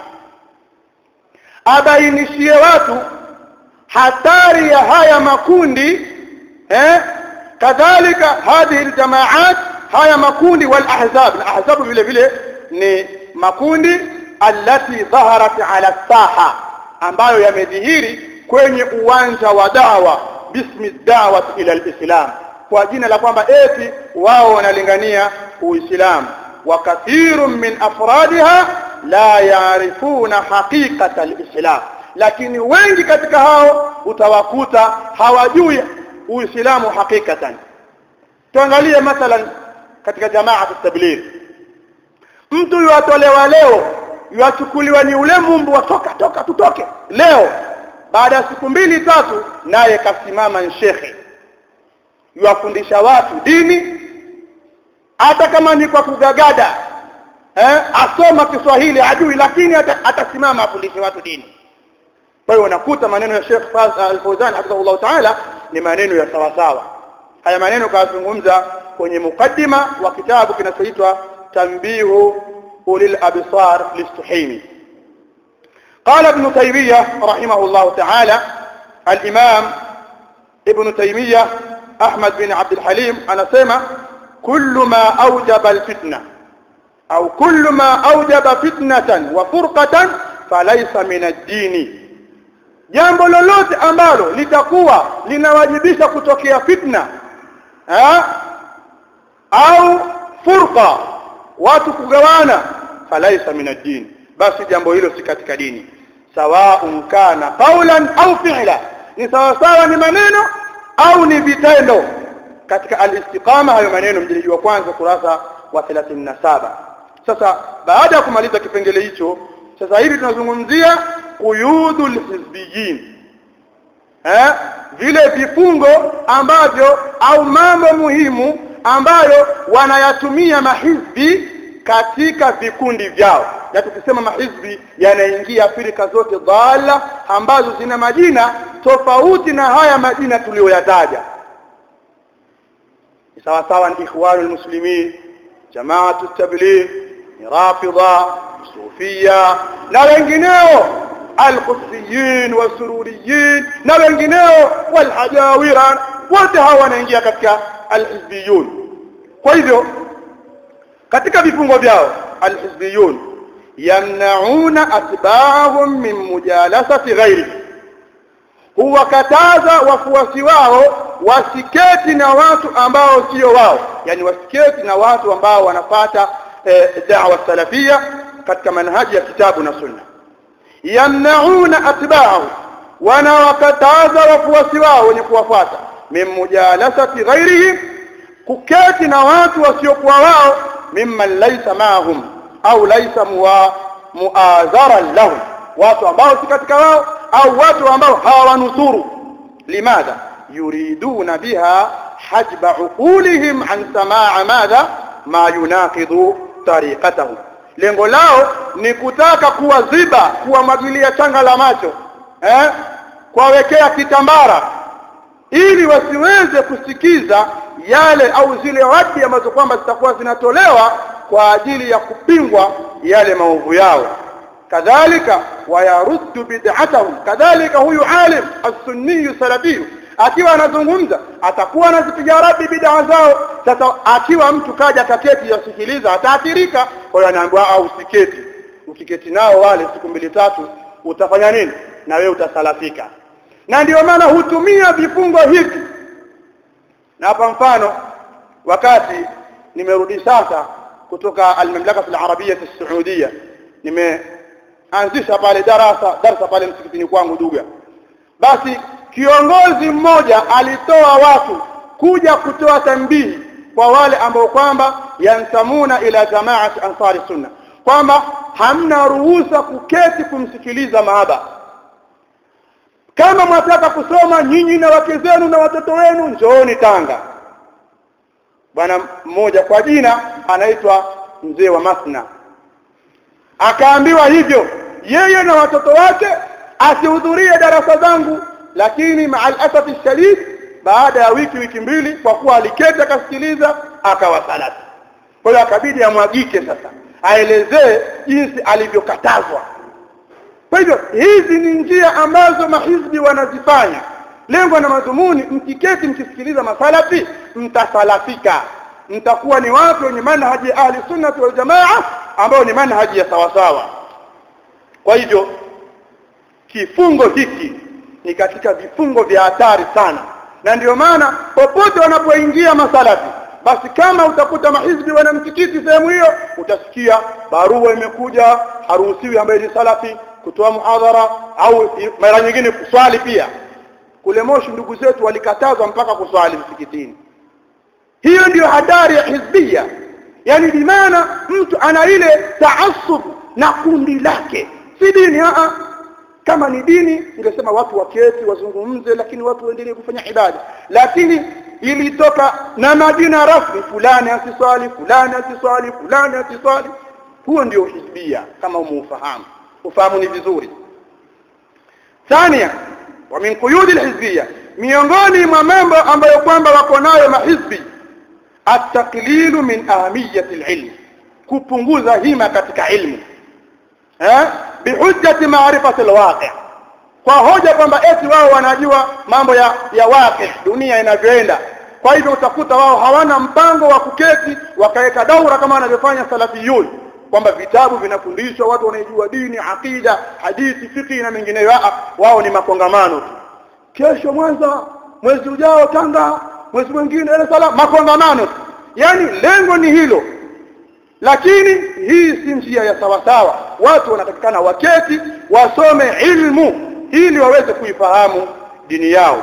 Speaker 1: abainishie watu hatari ya haya makundi eh kadhalika hadhihi aljamaat haya makundi walahzab na ahzabu vile vile ni makundi allati dhaharat ala saha ambayo yamedhihiri kwenye uwanja wa dawa bismi dawat ila alislam kwa jina la kwamba eti wao wanalingania uislamu wa kathirun min afradiha la yaarifuna haqiqata alislam lakini wengi katika hao utawakuta hawajui uislamu hakikatan tuangalie mathalan katika jamaa tabligh mtu yuatolewa leo yuachukuliwa ni ule mumbu wa toka toka tutoke leo baada ya siku mbili tatu naye kasimama shekhe yuwafundisha watu dini hata kama ni kwa kugagada eh, asoma Kiswahili ajui lakini atasimama afundishe watu dini kwa hiyo unakuta maneno ya Sheikh Al-Fawzan hafidhahullah ta'ala ni maneno ya sawa sawa haya maneno kazungumza kwenye mukaddima wa kitabu kinachoitwa Tanbihu ulil absar listuhimi قال ابن تيمية رحمه الله تعالى الإمام ابن تيمية أحمد بن عبد الحليم أنا سيما كل ما أوجب الفتنة أو كل ما أوجب فتنة وفرقة فليس من الدين jambo lolote ambalo litakuwa linawajibisha kutokea fitna ha? au furqa watu kugawana falaisa min ad-din basi jambo hilo si katika dini sawaun kana qawlan au fi'la ni sawa sawa ni maneno au ni vitendo katika al-istiqama hayo maneno mjiliji wa kwanza kurasa wa 37 sasa baada ya kumaliza kipengele hicho sasa hivi tunazungumzia quyudul hizbiyin eh vile vifungo ambavyo au mambo muhimu ambayo wanayatumia mahizbi katika vikundi vyao na tukisema mahizbi yanaingia firika zote dhalla ambazo zina majina tofauti na haya majina tuliyoyataja sawa sawa ni ikhwanul muslimin jamaatu tabligh rafidha sufia na wengineo alqudsiyin wasururiyin na wengineo walhajawira wote hawa wanaingia katika alhizbiyun kwa hivyo katika vifungo vyao alhizbiyun yamnauna atba'ahum min mujalasati ghairi huwakataza wafuasi wao wasiketi na watu ambao sio wao yani wasiketi na watu ambao wanapata e, da'wa salafia katika manhaji ya kitabu na sunna yamnauna atba'ahu wanawakataza wafuasi wao wenye kuwafuata min mujalasati ghairihim kuketi na watu wasiokuwa wao mimman laysa ma'ahum au laysa muadharan lahum watu ambao si katika wao au watu ambao hawawanusuru limadha yuriduna biha hajba uqulihim an samaa madha ma yunaqidu tariqatahum lengo lao ni kutaka kuwaziba kuwamwagilia changa la macho eh kuwawekea kitambara ili wasiweze kusikiza yale au zile radi ambazo kwamba zitakuwa zinatolewa kwa ajili ya kupingwa yale maovu yao kadhalika wayaruddu bid'atahum kadhalika huyu alim as-sunni salafi akiwa anazungumza atakuwa anazipiga radi bid'a zao sasa akiwa mtu kaja kaketi yasikiliza ataathirika kwa hiyo anaambiwa au usiketi ukiketi nao wale siku mbili tatu utafanya nini na wewe utasalafika na ndio maana hutumia vifungo hivi na hapa mfano wakati nimerudi sasa kutoka al-mamlaka al-arabia as-saudia nimeanzisha pale darasa darasa pale msikitini kwangu Duga basi kiongozi mmoja alitoa watu kuja kutoa tambihi kwa wale ambao kwamba yansamuna ila jamaat ansari sunna kwamba hamna ruhusa kuketi kumsikiliza maaba kama mwataka kusoma nyinyi na wake zenu na watoto wenu njooni Tanga bwana mmoja kwa jina anaitwa mzee wa Masna akaambiwa hivyo yeye na watoto wake asihudhurie darasa zangu lakini maal asafi shadid baada ya wiki wiki mbili kwa kuwa aliketi akasikiliza akawasalati kwa hiyo akabidi amwagike sasa aelezee jinsi alivyokatazwa kwa hivyo hizi ni njia ambazo mahizbi wanazifanya lengo na madhumuni mkiketi mkisikiliza masalafi mtasalafika mtakuwa ni watu wenye manhaji ahli sunnah wal jamaa ambao ni manhaji ya sawasawa kwa hivyo kifungo hiki ni katika vifungo vya hatari sana na ndio maana popote wanapoingia masalafi basi kama utakuta mahizbi wana msikiti sehemu hiyo utasikia barua imekuja haruhusiwi ambaye ni salafi kutoa muhadhara au mara nyingine kuswali pia kule Moshi ndugu zetu walikatazwa mpaka kuswali msikitini hiyo ndiyo hatari ya hizbia yani bimaana mtu ana ile taasub na kundi lake si dini a kama ni dini ningesema watu waketi wazungumze lakini watu waendelee kufanya ibada lakini ilitoka na majina rasmi fulani asiswali fulani asiswali fulani asiswali huo ndio hizbia kama umeufahamu ufahamu ni vizuri thania wa min quyud alhizbiyya miongoni mwa mambo ambayo kwamba wako nayo mahizbi at-taqlilu min ahamiyati alilm kupunguza hima katika ilmu eh bihujjati ma'rifati alwaqi' kwa hoja kwamba eti wao wanajua mambo ya ya waqi' dunia inavyoenda kwa hivyo utakuta wao hawana mpango wa kuketi wakaweka daura kama wanavyofanya salafiyun kwamba vitabu vinafundishwa watu wanaijua dini akida hadithi fiqh na mengineyo wao ni makongamano tu kesho Mwanza mwezi ujao Tanga mwezi mwingine Dar es Salaam makongamano tu yani lengo ni hilo lakini hii si njia ya sawa sawa watu wanatakikana waketi wasome ilmu ili waweze kuifahamu dini yao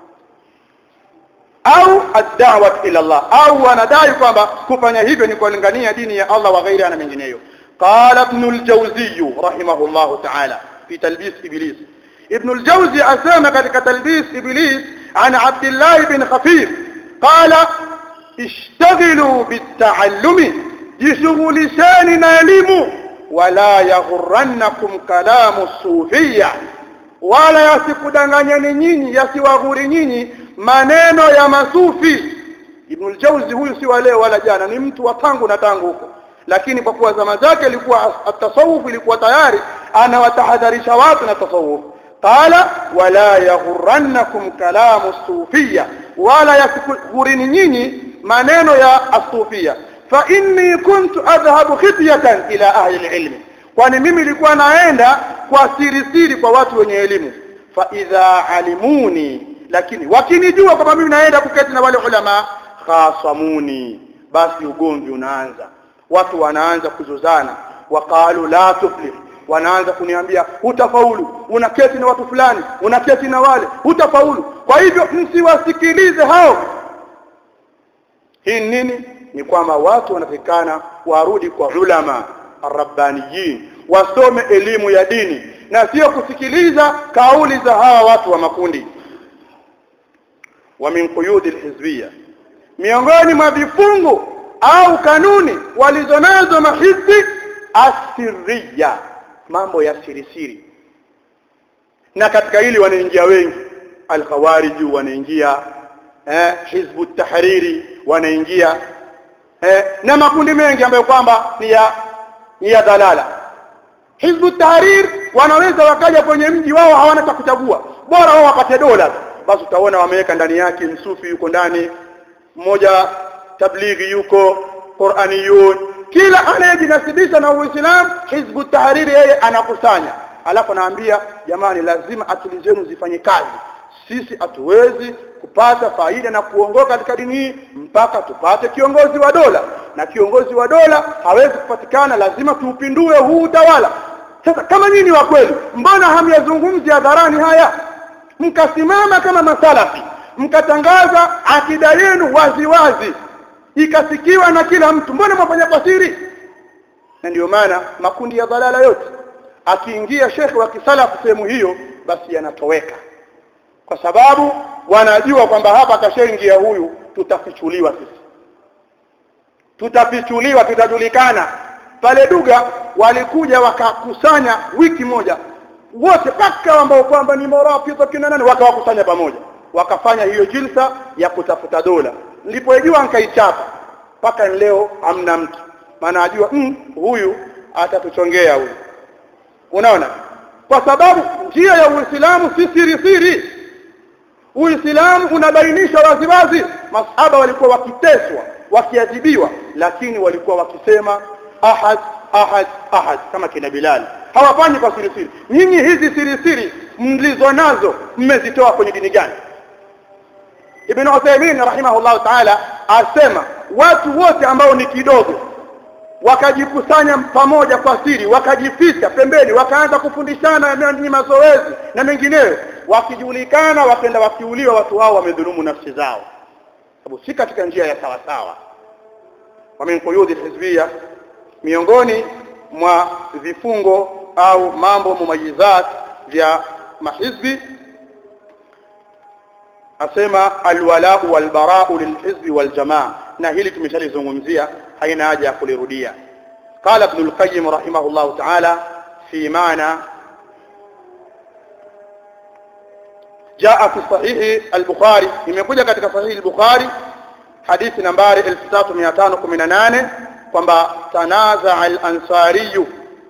Speaker 1: au ad-da'wat ila Allah au wanadai kwamba kufanya hivyo ni kulingania dini ya Allah wa ghairi na mengineyo qala ibn al-jawzi rahimahullah ta'ala fi talbis iblis ibn al-jawzi asema katika talbis iblis an abdullah ibn khafif qala ishtaghilu bit-ta'allumi jishughulisheni na elimu wala yaghurrannakum kalamu sufiyya wala yasikudanganyeni nyinyi yasiwaghuri nyinyi maneno ya masufi Ibn al-Jawzi huyu si wale wala jana ni mtu wa tangu na tangu huko lakini kwa kuwa zama zake ilikuwa at-tasawuf ilikuwa tayari anawatahadharisha watu na tasawuf qala wala yaghurrannakum kalamu sufiyya wala yasikughurini nyinyi maneno ya asufia fa inni kuntu adhhabu khityatan ila ahli al-ilm kwani mimi nilikuwa naenda kwa siri siri kwa watu wenye elimu fa idha alimuni lakini wakinijua kwamba mimi naenda kuketi na wale ulama khasamuni basi ugomvi unaanza watu wanaanza kuzozana waqalu la tuflih wanaanza kuniambia hutafaulu unaketi na watu fulani unaketi na wale hutafaulu kwa hivyo msiwasikilize hao hii nini ni kwamba watu wanatakikana warudi kwa ulama arrabbaniyin wasome elimu ya dini na sio kusikiliza kauli za hawa watu wa makundi wa min quyudi alhizbiyya miongoni mwa vifungu au kanuni walizonazo mahizbi asiriya mambo ya siri siri na katika hili wanaingia wengi alkhawariji wanaingia eh, hizbu tahriri wanaingia eh, na makundi mengi ambayo kwamba ni ya ni ya dalala hizbu tahrir wanaweza wakaja kwenye mji wao hawana cha kuchagua bora wao wapate dola basi utaona wameweka ndani yake msufi yuko ndani mmoja tablighi yuko Qur'aniyun kila anayejinasibisha na Uislamu hizbu tahriri yeye anakusanya alafu anaambia jamani lazima akili zenu zifanye kazi sisi hatuwezi kupata faida na kuongoka katika dini hii mpaka tupate kiongozi wa dola na kiongozi wa dola hawezi kupatikana lazima tuupindue huu utawala sasa kama nyinyi wa kweli mbona hamyazungumzi hadharani haya mkasimama kama masalafi mkatangaza akida yenu wazi wazi ikasikiwa na kila mtu mbona mwafanya kwa siri na ndio maana makundi ya dhalala yote akiingia shekhe wa kisalafu sehemu hiyo basi yanatoweka kwa sababu wanajua kwamba hapa kashaingia huyu tutafichuliwa sisi tutafichuliwa tutajulikana pale duga walikuja wakakusanya wiki moja wote paka ambao kwamba ni marafiki kina nani wakawakusanya pamoja wakafanya hiyo jilsa ya kutafuta dola nilipojua nikaichapa mpaka leo hamna mtu maana ajua mm, huyu atatuchongea huyu unaona kwa sababu njia ya Uislamu si siri siri Uislamu unabainisha waziwazi masahaba walikuwa wakiteswa wakiadhibiwa lakini walikuwa wakisema ahad ahad ahad kama kina Bilal hawafanyi kwa siri siri nyinyi hizi siri siri mlizo nazo mmezitoa kwenye dini gani Ibn Uthaymeen rahimahullah ta'ala asema watu wote ambao ni kidogo wakajikusanya pamoja kwa siri wakajificha pembeni wakaanza kufundishana ni mazoezi na mengineyo wakijulikana wakenda wakiuliwa watu hao wamedhulumu nafsi zao sababu si katika njia ya sawa sawa wamenkuyudhi hizbia miongoni mwa vifungo au mambo mumayizat vya mahizbi asema alwalau walbarau lilhizbi waljamaa na hili tumeshalizungumzia haina haja ya kulirudia قال ابن القيم رحمه الله تعالى في معنى جاء في صحيح البخاري imekuja katika sahihi al-Bukhari hadithi nambari 3518 kwamba tanaza al-ansari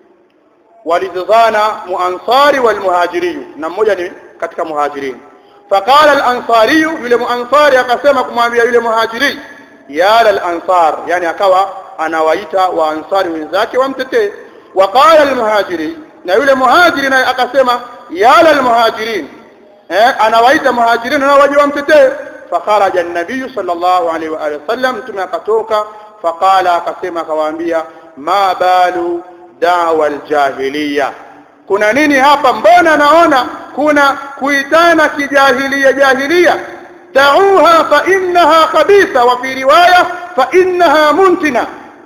Speaker 1: walizozana muansari wal muhajiri na mmoja ni katika muhajirin faqala al-ansari yule muansari akasema kumwambia yule muhajiri ya al-ansar yani akawa anawaita waansari wenzake wamtetee waqala al-muhajiri na yule muhajiri naye akasema ya al-muhajirin eh anawaita muhajirin na waje wamtetee fakharaja an-nabiy sallallahu alaihi wa alihi wasallam mtume akatoka faqala akasema akawaambia ma balu da'wa al-jahiliya kuna nini hapa mbona naona kuna kuitana kijahilia jahilia da'uha fa innaha khabitha wa fi riwaya fa innaha muntina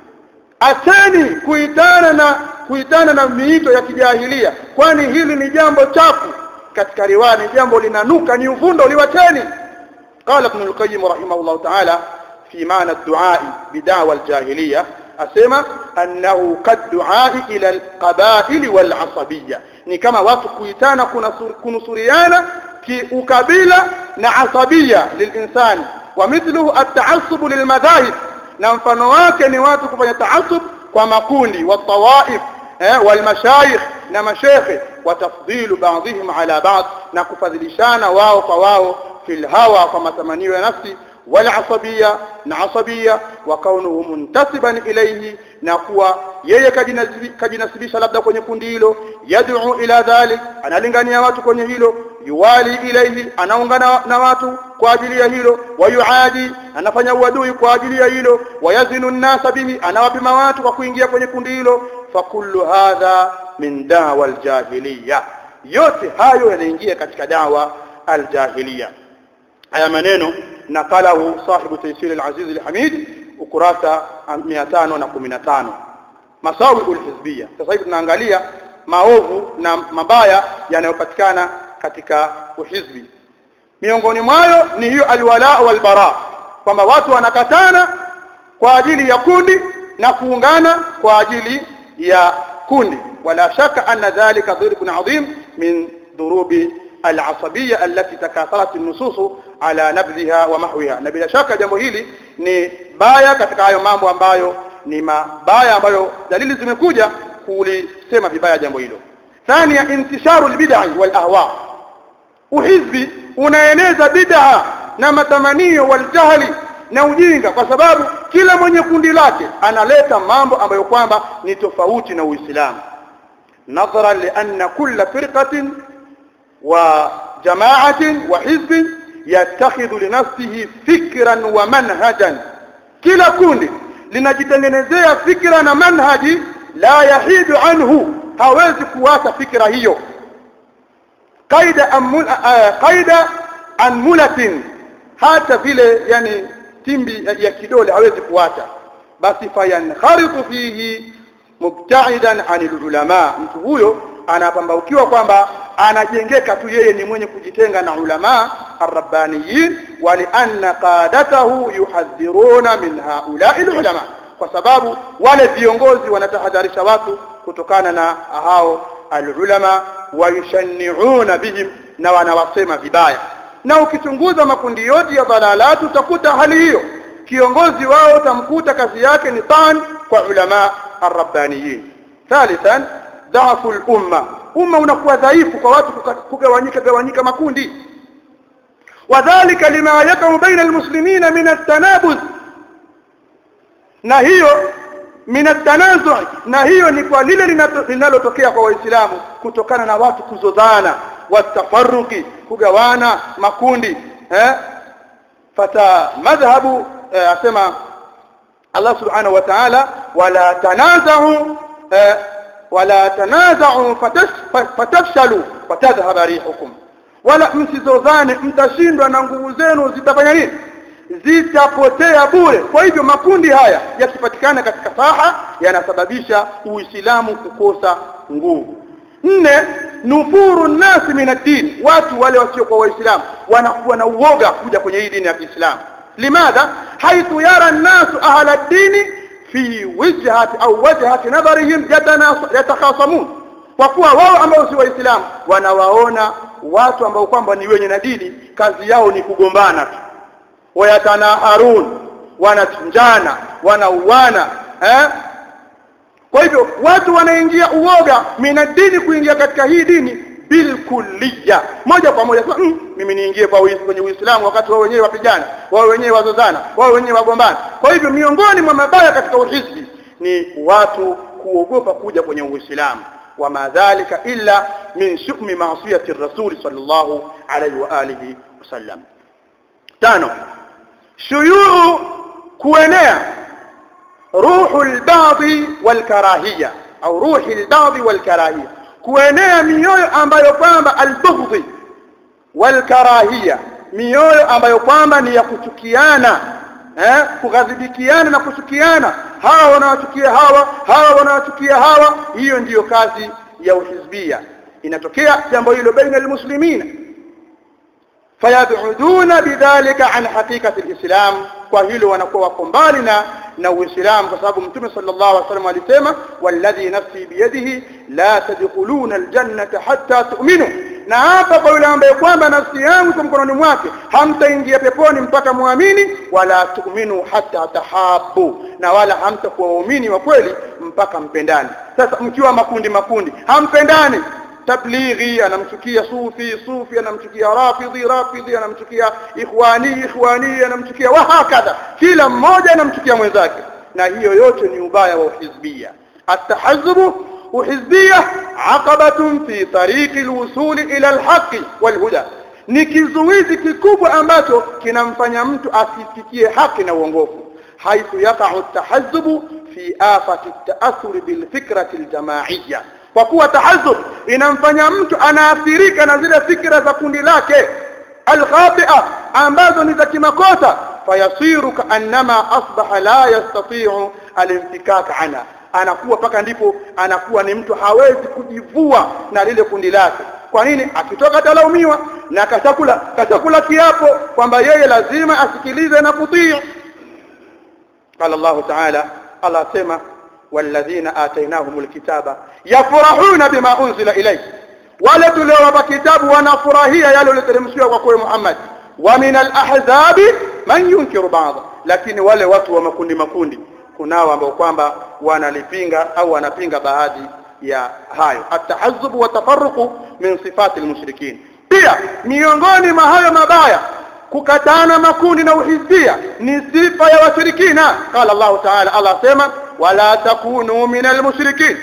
Speaker 1: ateni kuitana na kuitana na miito ya kijahilia kwani hili ni jambo chafu katika riwaya ni jambo linanuka ni uvundo liwateni قال ابن القيم رحمه الله تعالى في معنى الدعاء بدعوى الجاهلية أسمى أنه قد دعاء إلى القبائل والعصبية ni kama watu kuitana kunusuriana kiukabila na asabia lilinsani wa mithluhu at-ta'assub lilmadhahib na mfano wake ni watu kufanya taasub kwa makundi wa tawaif eh wal mashayikh na mashekhe wa tafdhilu ba'dihim ala ba'd na kufadhilishana wao kwa wao fil hawa kwa matamanio ya nafsi wal asabia na asabia wa kaunuhu muntasiban ilayhi na kuwa yeye kajinasibisha labda kwenye kundi hilo yad'u ila dhalik analingania watu kwenye hilo yuwali ilayhi anaungana na watu kwa ajili ya hilo wayuadi anafanya uadui kwa ajili ya hilo wayazinu nnasa bihi anawapima watu kwa kuingia kwenye kundi hilo fakullu hadha min dawa aljahiliya yote hayo yanaingia katika dawa aljahiliya haya maneno nakalahu sahibu taysir alaziz alhamid ukurasa 515 masawi alhizbiyya sasa hivi tunaangalia maovu na mabaya yanayopatikana katika uhizbi miongoni mwayo ni hiyo alwala walbara kwamba watu wanakatana kwa ajili ya kundi na kuungana kwa ajili ya kundi wala shaka anna dhalika dhirbun adhim min dhurubi العصبية التي تكاثرت النصوص على نبذها ومحوها na bila shaka jambo hili ni baya katika hayo mambo ambayo ni mabaya ambayo dalili zimekuja kulisema vibaya jambo hilo thania intisharu albid'i wal ahwa uhizbi unaeneza bid'a na matamanio waljahli na ujinga kwa sababu kila mwenye kundi lake analeta mambo ambayo kwamba ni tofauti na Uislamu nadhara li anna kulla firqatin وجماعة وحزب يتخذ لنفسه فكرا ومنهجا كلا كوندي linajitengenezea fikra na manhaji la yahidu anhu hawezi kuacha fikra hiyo qaida amul qaida anmulatin hata vile yani timbi ya kidole hawezi kuacha basi fayankharitu fihi mubta'idan anil ulama mtu huyo anapambaukiwa kwamba anajengeka tu yeye ni mwenye kujitenga na ulama arrabbaniyin wali anna qadatahu yuhadhiruna min haula'i ulama kwa sababu wale viongozi wanatahadharisha watu kutokana na hao alulama wayushanni'una bihim na wanawasema vibaya na ukichunguza makundi yote ya dhalalatu utakuta hali hiyo kiongozi wao utamkuta kazi yake ni tan kwa ulama arrabbaniyin thalithan dhafu al-umma umma unakuwa dhaifu kwa watu kugawanyika gawanyika makundi wadhālika lima yakau baina almuslimina min at-tanabuz na hiyo min at-tanazu' na hiyo ni kwa lile linalotokea kwa waislamu kutokana na watu kuzozana watafaruki kugawana makundi eh fata madhhabu eh, asema Allah subhanahu wa ta'ala wala tanaza'u eh, wala tanaza'u fatafshalu watadhhaba rihukum wala msizozane mtashindwa na nguvu zenu zitafanya nini zitapotea bure kwa hivyo makundi haya yakipatikana katika saha yanasababisha uislamu kukosa nguvu nne nufuru nasi min ad-din watu wale wasio kwa waislamu wanakuwa na uoga kuja kwenye hii dini ya Kiislamu limadha haithu yara an-nasu ahla ad-dini fi wijhati au wajhati nadharihim yatakhasamun kwa kuwa wao ambao si waislamu wanawaona watu ambao kwamba ni wenye na dini kazi yao ni kugombana tu wayatanaharun wanachinjana wanauana eh kwa hivyo watu wanaingia uoga mina dini kuingia katika hii dini bilkulliya moja kwa moja mm, mimi niingie kwa kwenye Uislamu wakati wao wenyewe wapigana wao wenyewe wazozana wao wenyewe wagombana kwa hivyo miongoni mwa mabaya katika uhisbi ni watu kuogopa kuja kwenye Uislamu وما ذلك إلا من شؤم معصية الرسول صلى الله عليه وآله وسلم تانو شيوع كونيا روح البعض والكراهية أو روح البعض والكراهية kuenea mioyo ambayo kwamba albughdhi walkarahia mioyo ambayo kwamba ni ya kuchukiana eh kughadhibikiana na kuchukiana hawa wanawachukia hawa hawa wanawachukia hawa hiyo ndiyo kazi ya uhizbia inatokea jambo hilo baina almuslimina fayabuduna bidhalika an haqiqati alislam kwa hilo wanakuwa wako mbali na na uislamu kwa sababu mtume sallallahu alaihi wasallam alisema walladhi nafsi biyadihi la tadkhuluna aljannata hatta tu'minu na hapa kwa yule ambaye kwamba nafsi yangu kwa mkononi mwake hamtaingia peponi mpaka muamini wala tu'minu hatta tahabu na wala hamtakuwa waumini wa kweli mpaka mpendani sasa mkiwa makundi makundi hampendani tablighi anamchukia sufi sufi anamchukia rafidhi rafidhi anamchukia ikhwani ikhwani anamchukia wa hakadha kila mmoja anamchukia mwenzake na hiyo yote ni ubaya wa uhizbia atahazzubu uhizbia aqabatun fi tariqi alwusul ila alhaqi walhuda ni kizuizi kikubwa ambacho kinamfanya mtu asifikie haki na uongofu haithu yaqa'u atahazzubu fi afati at-ta'assur bil fikrati al-jama'iyya kwa kuwa tahazub inamfanya mtu anaathirika na zile fikra za kundi lake alkhatia ambazo ni za kimakosa fayasiru kaannama asbaha la yastati'u alinfikak anha anakuwa mpaka ndipo anakuwa ni mtu hawezi kujivua na lile kundi lake kwa nini akitoka atalaumiwa na kashakula kashakula kiapo kwamba yeye lazima asikilize na kutii قال الله تعالى الله سمع والذين آتيناهم الكتاب يفرحون بما أنزل إليك wale tuliowapa kitabu wanafurahia yale yaliyoteremshiwa kwa kwa Muhammad wa min al-ahzab man yunkiru ba'd lakini wale watu wa makundi makundi kunao ambao kwamba wanalipinga au wanapinga baadhi ya hayo at-tahazzub wa tafarruqu min sifati al-mushrikin pia miongoni mwa hayo mabaya kukatana makundi na uhizbia ni sifa ya washirikina qala Allah ta'ala Allah sema wala takunu min al-mushrikin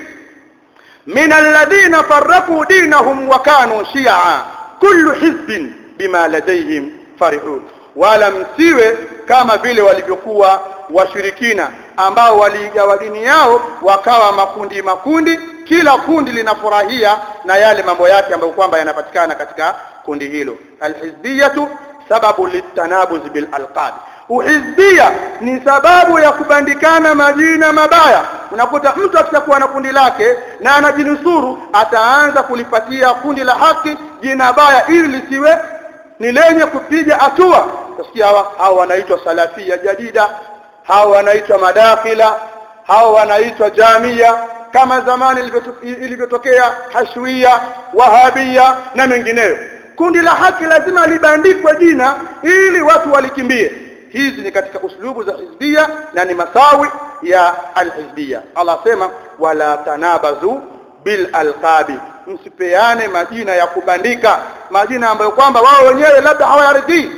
Speaker 1: من الذين فرقوا دينهم وكانوا شيعا كل حزب بما لديهم فرحون wala msiwe kama vile walivyokuwa washirikina ambao waligawa dini yao wakawa makundi makundi kila kundi linafurahia na yale mambo yake ambayo kwamba yanapatikana katika kundi hilo alhizbiyatu sababu litanabuz bil alqab uhizbia ni sababu ya kubandikana majina mabaya unakuta mtu akishakuwa na kundi lake na anajinusuru ataanza kulipatia kundi la haki jina baya ili lisiwe ni lenye kupiga hatua utasikia hawa hawa wanaitwa salafia jadida hawa wanaitwa madakhila hawa wanaitwa jamia kama zamani ilivyotokea hashwia wahabia na mengineyo kundi la haki lazima libandikwe jina ili watu walikimbie hizi ni katika uslubu za hizbia na ni masawi ya alhizbia Allah sema wala tanabazu bil alqabi msipeane majina ya kubandika majina ambayo kwamba wao wenyewe labda hawayaridhii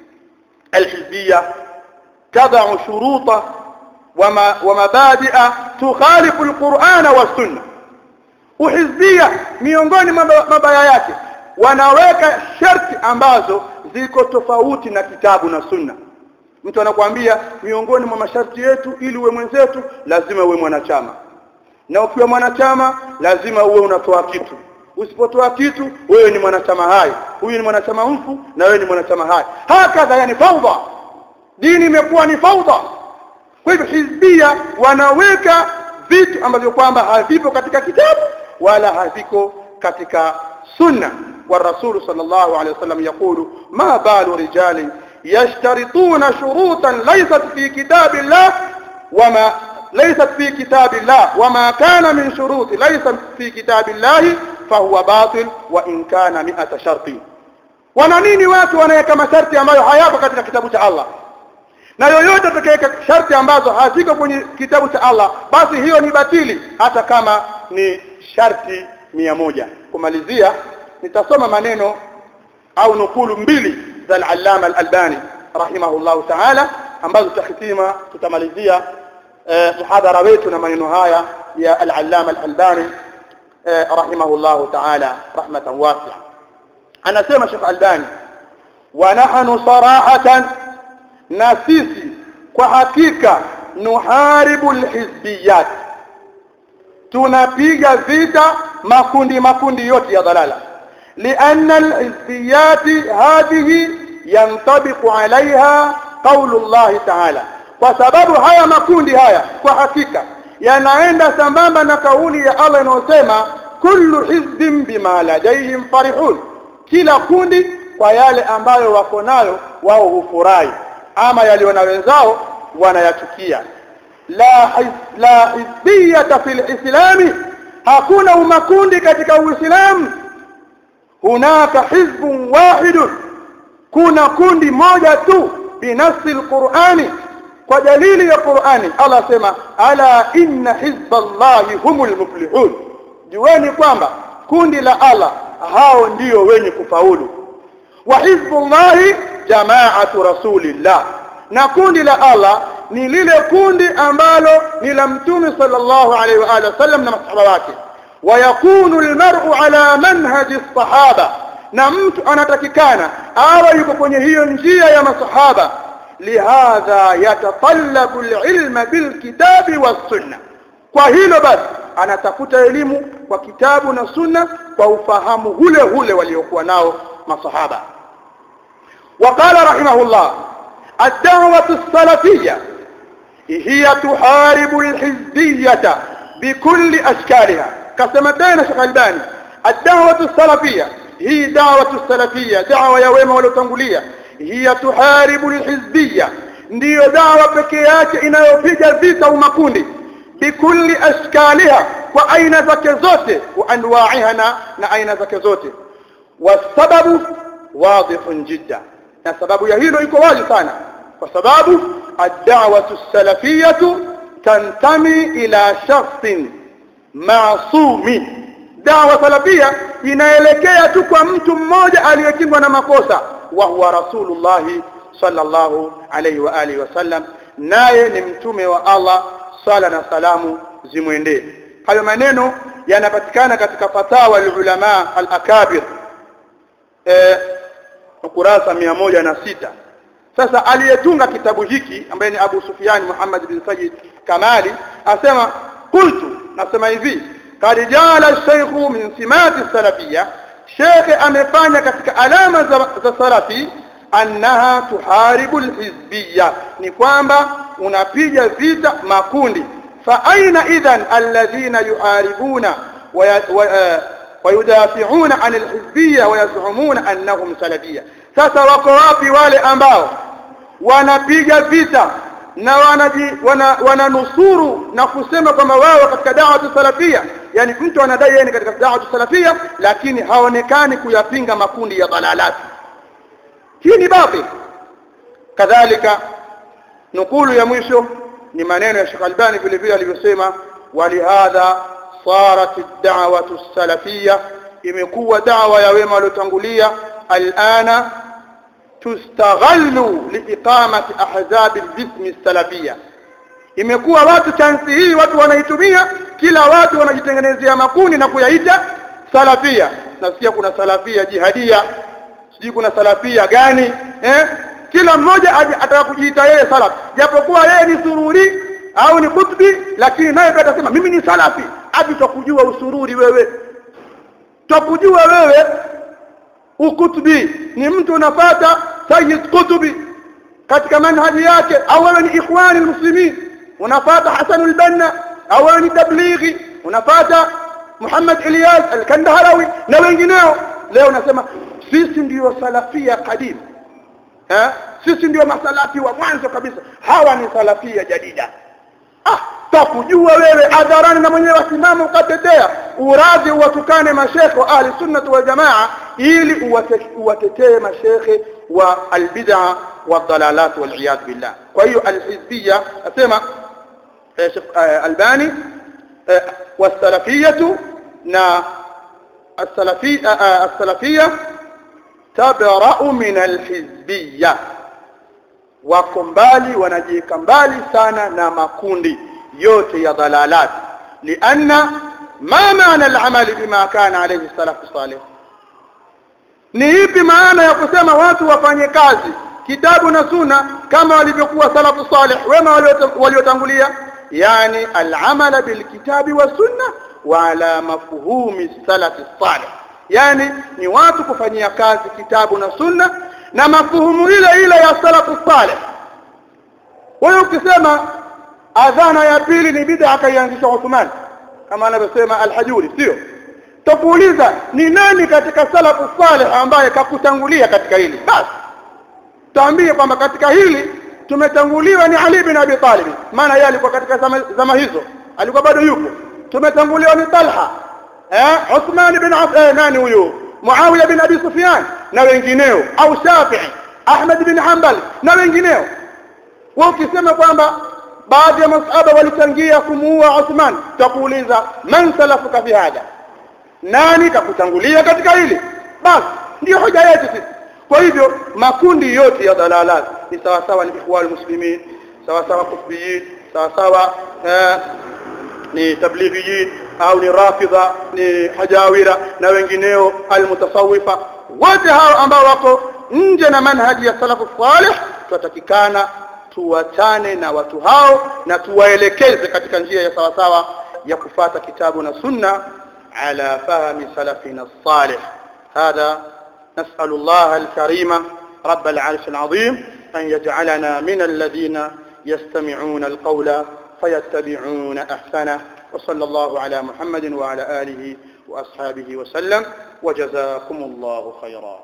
Speaker 1: alhizbia tadau shuruta wama wamabadi'a tukhalifu alqur'ana was-sunnah uhizbia miongoni mabaya yake wanaweka sharti ambazo ziko tofauti na kitabu na sunna mtu anakuambia miongoni mwa masharti yetu ili uwe mwenzetu lazima uwe mwanachama na ukiwa mwanachama lazima uwe unatoa kitu usipotoa kitu wewe ni mwanachama hai huyu ni mwanachama mfu na wewe ni mwanachama hai hakadha yani faudha dini imekuwa ni faudha kwa hivyo hizbia wanaweka vitu ambavyo kwamba havipo katika kitabu wala haviko katika sunna والرسول صلى الله عليه وسلم يقول ما بال رجال يشترطون شروطا ليست في كتاب الله وما ليست في كتاب الله وما كان من شروط ليس في كتاب الله فهو باطل وإن كان مئة شرط wana nini watu wanaweka masharti ambayo hayapo katika kitabu cha Allah na yoyote atakayeweka sharti ambazo haziko kwenye kitabu cha Allah basi hiyo ni batili hata kama ni sharti mia moja kumalizia nitasoma maneno au nukulu mbili za al-Allama al-Albani rahimahullahu ta'ala ambazo tutahitima tutamalizia muhadhara wetu na maneno haya ya al-Allama al-Albani rahimahullahu ta'ala rahmatan wasi'a anasema Sheikh Albani wa nahnu sarahatan na sisi kwa hakika nuharibu al-hizbiyat tunapiga vita makundi makundi yote ya dhalala لأن الحزبيات هذه ينطبق عليها قول الله تعالى kwa sababu haya makundi haya kwa hakika yanaenda sambamba na kauli ya Allah inayosema kullu hizbin bima ladayhim farihun kila kundi kwa yale ambayo wako nayo wao hufurahi ama yaliona wenzao wanayachukia la hiz, la hizbiyata fil islami hakuna umakundi katika uislamu hunaka hizbun wahidun kuna kundi moja tu binafsi alqur'ani kwa dalili ya Qur'ani Allah sema ala inna hizballahi humul muflihun jueni kwamba kundi la Allah hao ndio wenye kufaulu wa hizbullahi jamaatu rasulillah na kundi la Allah ni lile kundi ambalo ni la mtume sallallahu alaihi wa alihi wasallam na masahaba wake ويكون المرء على منهج الصحابة na mtu anatakikana awe yuko kwenye hiyo njia ya masahaba lihadha yatatallabu alilma bilkitabi wassunna kwa hilo basi anatafuta elimu kwa kitabu na sunna kwa ufahamu ule ule waliokuwa nao masahaba وقال رحمه الله الدعوة السلفية هي تحارب الحزبية bikulli ashkaliha kasema tena Sheikh Albani ad-da'watu salafiyya hii da'watu salafiyya da'wa ya wema waliotangulia hiya tuharibu alhizbiyya ndiyo dawa pekee yake inayopiga vita umakundi bikulli ashkaliha kwa aina zake zote wa anwa'iha na aina zake zote wasababu wadihun jidda na sababu ya hilo iko wazi sana kwa sababu ad-da'watu salafiyatu tantami ila shakhsin ma'sumi dawa salafia inaelekea tu kwa mtu mmoja aliyekingwa na makosa wa huwa rasulullah sallallahu alayhi wa alihi wasallam naye ni mtume wa Allah sala na salamu zimwendee hayo maneno yanapatikana katika fatawa al-ulama al-akabir eh ukurasa moja na sita sasa aliyetunga kitabu hiki ambaye ni Abu Sufyan Muhammad bin Sayyid Kamali asema qultu nasema hivi kad jala shaykhu min simati salafia shekhe amefanya katika alama za, za salafi annaha tuharibu alhizbiyya ni kwamba unapiga vita makundi fa aina idhan alladhina yuharibuna ويدافعون عن الحزبية ويزعمون أنهم سلفية sasa wako wapi wale ambao wanapiga vita na wanaji wana, wananusuru na kusema kwamba wao katika dawa salafia yani mtu anadai yeye katika dawa salafia lakini haonekani kuyapinga makundi ya dalalati hii ni batil kadhalika nukulu ya mwisho ni maneno ya Sheikh Albani vile vile alivyosema walihadha صارت الدعوة السلفية imekuwa dawa ya wema waliotangulia alana tustaghallu liiqamati ahzab albism salafia imekuwa watu chansi hii watu wanaitumia kila watu wanajitengenezea makundi na kuyaita salafia nasikia kuna salafia jihadia sijui kuna salafia gani eh kila mmoja ataka kujiita yeye salaf japokuwa yeye ni sururi au ni kutbi lakini naye pia atasema mimi ni salafi hadi tukujua usururi wewe tukujua wewe ukutbi ni mtu unapata sayyid kutubi katika manhaji yake au wewe ni ikhwani muslimin unapata hasan al-banna au wewe ni tablighi unapata Muhammad Ilyas al-Kandaharawi na wengineo leo nasema sisi ndiyo salafia kadim eh sisi ndiyo masalafi wa mwanzo kabisa hawa ni salafia jadida ah takujua wewe adharani na mwenyewe wasimama ukatetea uradhi uwatukane mashekhe wa ahli sunnah wal jamaa ili uwatetee mashekhe wa albid'a والضلالات والعياذ بالله وهي الحزبيه اسمع شيخ الباني والسلفيه نا السلفيه السلفيه تبرأ من الحزبيه wako mbali wanajiweka mbali sana na makundi yote ya dalalat lianna ma maana al-amal bima kana alayhi salaf salih ni ipi maana ya kusema watu wafanye kazi kitabu na sunna kama walivyokuwa salafu salih wema waliotangulia yani al-amal bilkitabi wa sunna wa ala mafhumi salaf salih yani ni watu kufanyia kazi kitabu na sunna na mafuhumu ile ile ya salafu salih wewe ukisema adhana ya pili ni bid'a akaianzisha Uthman kama anavyosema al-Hajuri sio tukuuliza ni nani katika salafu salih ambaye kakutangulia katika hili basi tuambie kwamba katika hili tumetanguliwa ni Ali bin Abi Talib maana yeye alikuwa katika zama, zama hizo alikuwa bado yupo tumetanguliwa ni Talha eh Uthman bin eh, nani huyo Muawiya bin Abi Sufyan na wengineo au Shafi'i Ahmad bin Hanbal na wengineo wao ukisema kwamba baadhi ya masahaba walichangia kumuua Uthman takuuliza man salafuka fi hada nani kakutangulia katika hili basi ndio hoja yetu sisi kwa hivyo makundi yote ya dalalat ni sawa sawa ni ikhwal muslimin sawa sawa kufbiyin sawa sawa eh, ni tablighiyin au ni rafidha ni hajawira na wengineo almutasawifa wote hao ambao wako nje na manhaji ya salafu salih tunatakikana tuwachane na watu hao na tuwaelekeze katika njia ya sawa sawa ya kufata kitabu na sunna ala fahmi salafina salih hadha نسأل الله الكريم رب العرش العظيم أن يجعلنا من الذين يستمعون القول فيتبعون أحسنه وصلى الله على محمد وعلى آله وأصحابه وسلم وجزاكم الله خيرا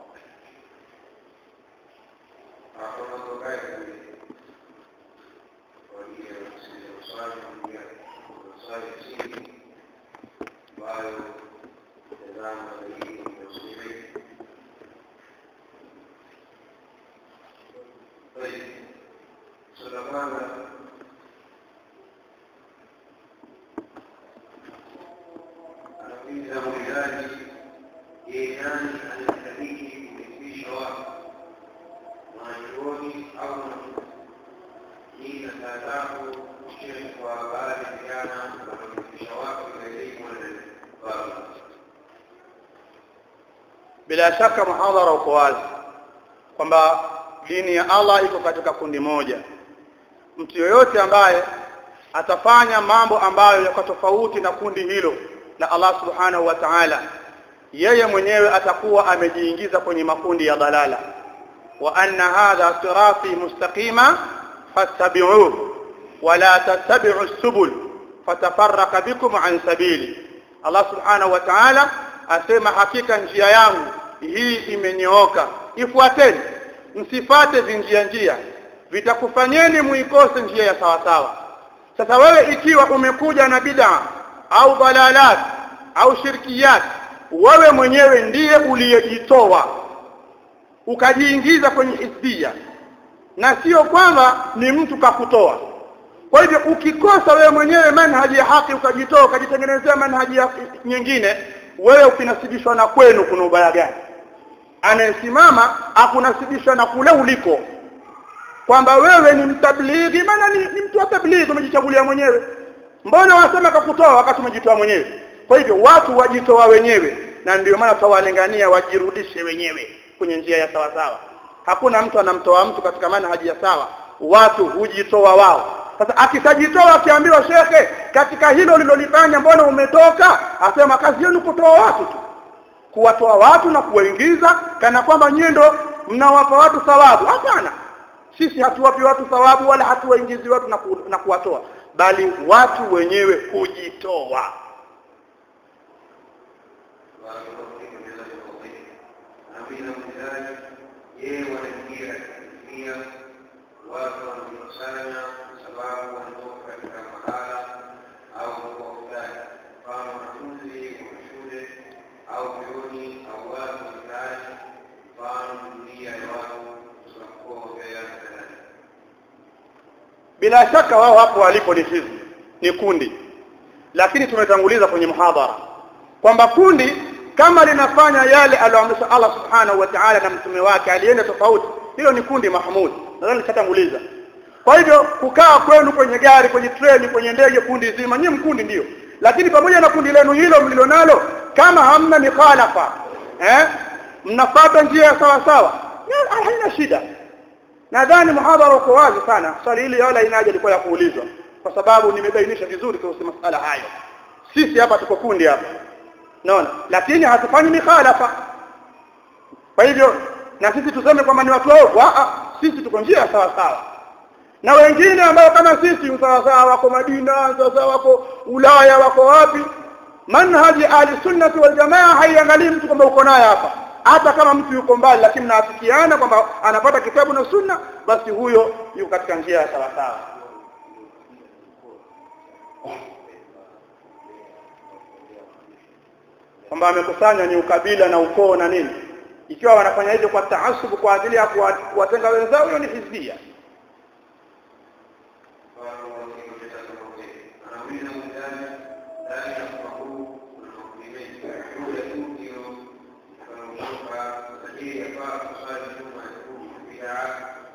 Speaker 2: anamuuliza muulizaji yeye nani anastahili kumrithisha watu mwanachuoni au hii na taadhabu shehe kwa baadhi ya vijana wanaomrithisha watu kwa elimu na baba
Speaker 1: bila shaka muhadhara uko wazi kwamba dini ya Allah iko katika kundi moja mtu yoyote ambaye atafanya mambo ambayo yako tofauti na kundi hilo la Allah subhanahu wa ta'ala yeye mwenyewe atakuwa amejiingiza kwenye makundi ya dalala wa anna hadha sirati mustaqima fattabi'uhu wa la tattabi'u subul fatafarraqa bikum an sabili Allah subhanahu wa ta'ala asema hakika njia yangu hii imenyooka ifuateni msifate vinjia njia vitakufanyeni muikose njia ya sawa sawa sasa wewe ikiwa umekuja na bid'a au dalalat au shirkiyat wewe mwenyewe ndiye uliyejitoa ukajiingiza kwenye hizbia na sio kwamba ni mtu kakutoa kwa hivyo ukikosa wewe mwenyewe manhaji ya haki ukajitoa ukajitengenezea manhaji ya nyingine wewe ukinasibishwa na kwenu kuna ubaya gani anayesimama akunasibishwa na kule uliko kwamba wewe ni mtablighi maana ni, ni mtu wa tablighi umejichagulia mwenyewe mbona wasema kakutoa wakati umejitoa mwenyewe kwa hivyo watu wajitoa wenyewe na ndio maana tutawalingania wajirudishe wenyewe kwenye njia ya sawa sawa hakuna mtu anamtoa mtu katika manhaji ya sawa watu hujitoa wao sasa akisajitoa akiambiwa shekhe katika hilo lilolifanya mbona umetoka asema kazi yenu kutoa watu tu kuwatoa watu na kuwaingiza kana kwamba nyie ndo mnawapa watu thawabu hapana sisi hatuwapi watu thawabu wala hatuwaingizi watu na, ku, na kuwatoa bali watu wenyewe kujitoa
Speaker 2: anauliza muulizaji yeye wanaingia katika watu wanajikusanya kwa sababu wanatoka katika mahala au mkoa fulani mfano wanafunzi wa shule au vyuoni au watu wa mitaani mfano jumuiya ya watu kutoka mkoa Mbeya na kadhalika
Speaker 1: bila shaka wao hapo walipo ni hizi ni kundi lakini tumetanguliza kwenye muhadhara kwamba kundi kama linafanya yale aliyoamrisha Allah subhanahu wa ta'ala na mtume wake alienda tofauti hilo ni kundi mahmud nadhani nishatanguliza kwa hivyo kukaa kwenu kwenye gari kwenye treni kwenye ndege kundi zima nyinyi mkundi ndio lakini pamoja na kundi lenu hilo mlilonalo kama hamna mikhalafa eh mnafuata njia ya sawa sawa ya, haina shida nadhani muhadhara uko wazi sana swali hili wala inaje ilikuwa ya kuulizwa kwa sababu nimebainisha vizuri kuhusu masala hayo sisi hapa tuko kundi hapa naona lakini hatufanyi mikhalafa kwa hivyo na sisi tuseme kwamba ni watu wao sisi tuko njia sawa sawa na wengine ambao kama sisi sawa sawa wako Madina sawa sawa wako Ulaya wako wapi manhaji ahli sunnah wal jamaa haiangalii mtu kwamba uko naye hapa hata kama mtu yuko mbali lakini mnaafikiana kwamba anapata kitabu na sunna basi huyo yuko katika njia ya sawa sawa kwamba amekusanya ni ukabila na ukoo na nini ikiwa wanafanya hivyo kwa taasubu kwa ajili ya kuwatenga wenzao hiyo ni hizbia
Speaker 2: anauliza muulizaji ndani ya mkoa huu kuna makundi mengi moja tu ndio wanaotoka tajiri yafaa kusali nyuma ya kumi bidaa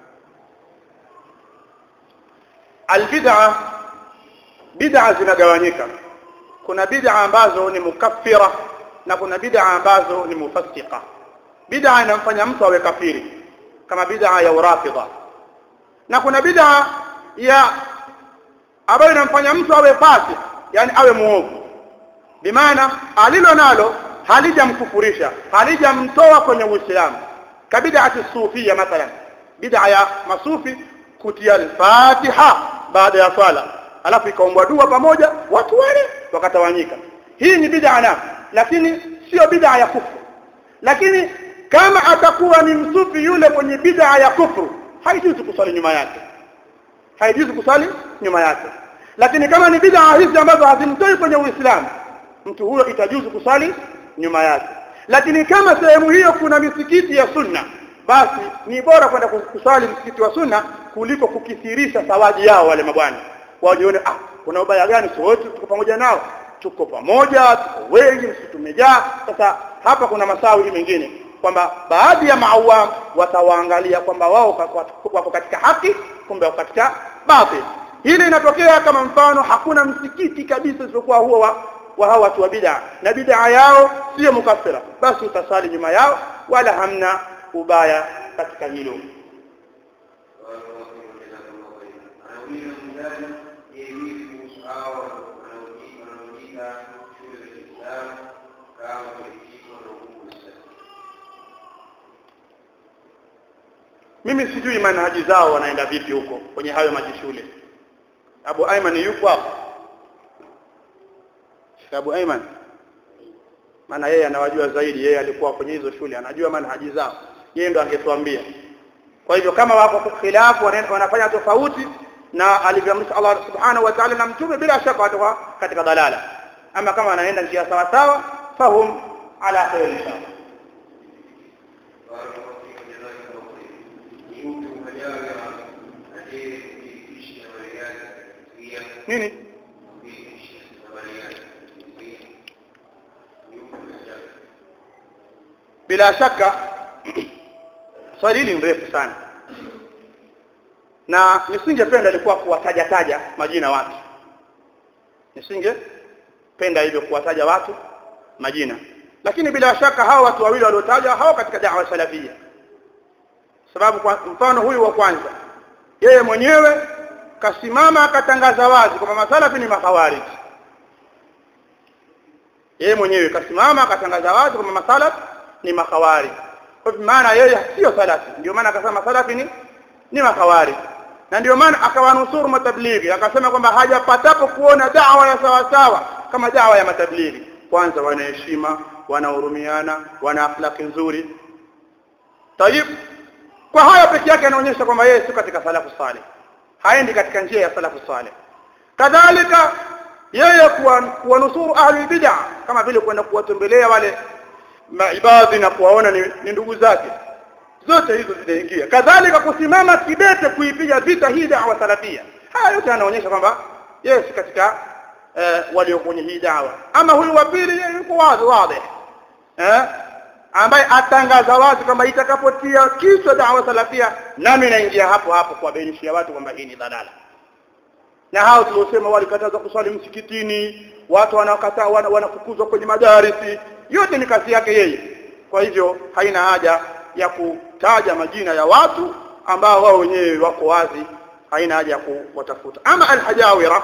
Speaker 1: albid'a bid'a zinagawanyika kuna bid'a ambazo ni mukaffira na kuna bid'a ambazo ni mufassiqa bid'a inamfanya mtu awe kafiri kama bid'a ya urafidha na kuna bid'a ya ambayo inamfanya mtu awe fasik yani awe muovu bimaana alilo nalo halijamkufurisha halijamtoa kwenye uislamu kabid'ati sufia mathalan bid'a ya masufi kutia al-fatiha baada ya swala alafu ikaombwa dua pamoja watu wale wakatawanyika hii ni bid'a na lakini sio bid'a ya kufru lakini kama atakuwa ni msufi yule mwenye bid'a ya kufru haijuzu kusali nyuma yake haijuzu kusali nyuma yake lakini kama ni bid'a hizi ambazo hazimtoi kwenye Uislamu mtu huyo itajuzu kusali nyuma yake lakini kama sehemu hiyo kuna misikiti ya sunna basi ni bora kwenda kusali msikiti wa sunna kuliko kukithirisha sawaji yao wale mabwana wajione ah kuna ubaya gani sio wote tuko pamoja nao tuko pamoja tuko wengi sisi tumejaa sasa hapa kuna masawi mengine kwamba baadhi ya maawam watawaangalia kwamba wao wako katika haki kumbe wako katika batil hili inatokea kama mfano hakuna msikiti kabisa isipokuwa huo wa, wa hawa watu wa bid'a na bid'a yao sio mukaffira basi utasali nyuma yao wala hamna ubaya katika hilo
Speaker 2: anauliza mzazi je vipi kuhusu hao wanaojiita shule za Kiislamu kama kulikishwa na hukumu
Speaker 1: mimi sijui manhaji zao wanaenda vipi huko kwenye hayo majishule Abu Ayman yupo hapo Sheikh Abu Ayman maana yeye anawajua zaidi yeye alikuwa kwenye hizo shule anajua manhaji zao yeye ndo angetuambia kwa hivyo kama wako khilafu wanafanya tofauti na alivyoamrisha Allah subhanahu wa ta'ala na mtume bila shaka watakuwa katika dalala ama kama wanaenda njia sawa sawa fahum ala khair inshallah nini bila shaka swali hili mrefu sana na nisingependa ilikuwa kuwataja taja majina watu nisingependa hivyo kuwataja watu majina lakini bila shaka hawa watu wawili waliotaja hao katika da'wa salafia sababu kwa mfano huyu wa kwanza yeye mwenyewe kasimama akatangaza wazi kwamba masalafi ni makhawarij yeye mwenyewe kasimama akatangaza wazi kwamba masalafi ni makhawarij kwa maana yeye sio salafi ndio maana akasema masalafi ni ni makhawarij na ndio maana akawanusuru matablighi akasema kwamba hajapatapo kuona dawa ya sawa sawa kama dawa ya matablighi kwanza wanaheshima wanahurumiana wana akhlaki nzuri tayib kwa haya peke yake anaonyesha kwamba yeye si katika salafu saleh haendi katika njia ya salafu saleh kadhalika yeye kuwanusuru ahli bid'a kama vile kwenda kuwatembelea wale maibadhi na kuwaona ni, ni ndugu zake zote hizo zinaingia kadhalika kusimama kidete kuipiga vita hii da'wa salafia haya yote yanaonyesha kwamba yeye si katika eh, walio kwenye hii da'wa ama huyu wa pili yeye yuko wazi wazi eh ambaye atangaza wazi kwamba itakapotia kichwa da'wa salafia nami naingia hapo hapo kuwabainishia watu kwamba hii ni dhalala na hao tuliosema walikataza kuswali msikitini watu wanakataa wanafukuzwa kwenye madarisi yote ni kazi yake yeye kwa hivyo haina haja ya kutaja majina ya watu ambao wao wenyewe wako wazi haina haja ya kuwatafuta ama alhajawira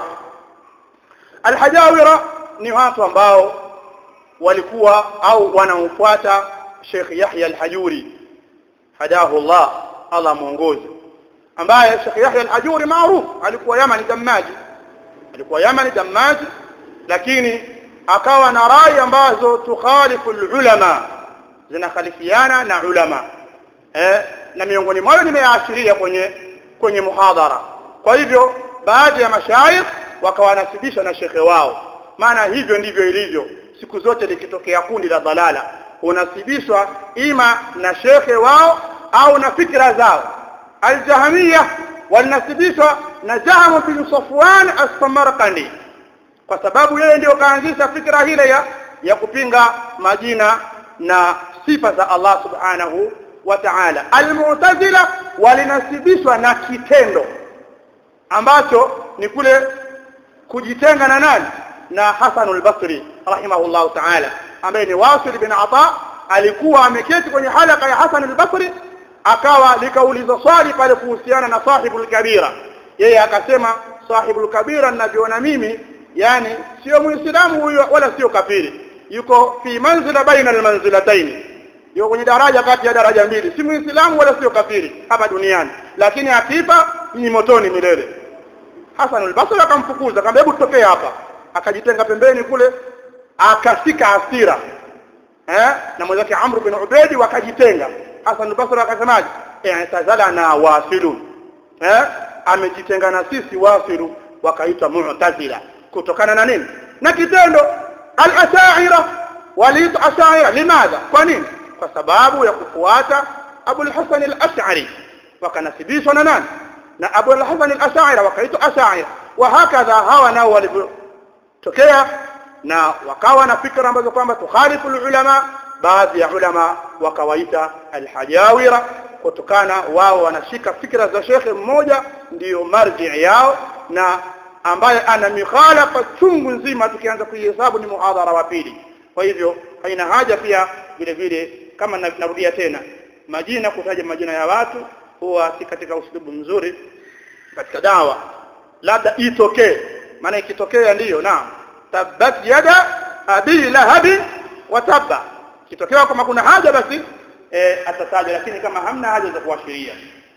Speaker 1: alhajawira ni watu ambao walikuwa au wanaofuata Sheikh Yahya al-Hajuri hadahu Allah Allah muongoze ambaye Sheikh Yahya al-Hajuri maarufu alikuwa Yamani Damaji alikuwa Yamani Damaji lakini akawa na rai ambazo tukhalifu ulama zinakhalifiana na ulama eh na miongoni mwao nimeashiria kwenye kwenye muhadhara kwa hivyo baadhi ya mashaikh wakawanasibisha na shekhe wao maana hivyo ndivyo ilivyo siku zote likitokea kundi la dhalala unasibishwa ima na shekhe wao au na fikra zao aljahmiya walinasibishwa na Jahm bin Safwan as-Samarkandi kwa sababu yeye ndio kaanzisha fikra hile ya ya kupinga majina na sifa za Allah subhanahu wa ta'ala almu'tazila walinasibishwa na kitendo ambacho ni kule kujitenga na nani na Hasan al-Basri rahimahullahu ta'ala ambaye ni Wasil bin Ata alikuwa ameketi kwenye halaka ya Hasan al-Basri akawa likaulizwa swali pale kuhusiana na sahibul kabira yeye akasema sahibul kabira ninavyoona mimi yani sio muislamu huyo wala sio kafiri yuko fi manzila baina almanzilatayn yuko kwenye daraja kati ya daraja mbili si muislamu wala sio kafiri hapa duniani lakini akifa ni motoni milele Hasan al-Basri akamfukuza akamwambia hebu tutokee hapa akajitenga pembeni kule akashika hasira eh na mwenzake Amr bin Ubaidi wakajitenga Hasan al-Basri akasemaje i'tazalana wasilun eh amejitenga na sisi wasilu wakaitwa mu'tazila kutokana na nini na kitendo al-ash'ira waliitwa ash'ira limadha kwa nini kwa sababu ya kufuata Abu al-Hasan al-Ash'ari wakanasibishwa na nani na Abu al-Hasan al-Ash'ari wakaitwa ash'ari wa hakadha hawa nao walivyotokea na wakawa na fikra ambazo kwamba tukhalifu ulama baadhi ya ulama wakawaita al-hajawira kutokana wao wanashika fikra za shekhe mmoja ndiyo marji yao na ambaye ana mikhalafa chungu nzima tukianza kuihesabu ni muhadhara wa pili kwa hivyo haina haja pia vile vile kama narudia tena majina kutaja majina ya watu huwa si katika uslubu mzuri katika dawa labda itokee maana ikitokea ndiyo naam tabbat yada abi lahab wa tabba kitokea kama kuna haja basi e, atataja lakini kama hamna haja za kuashiria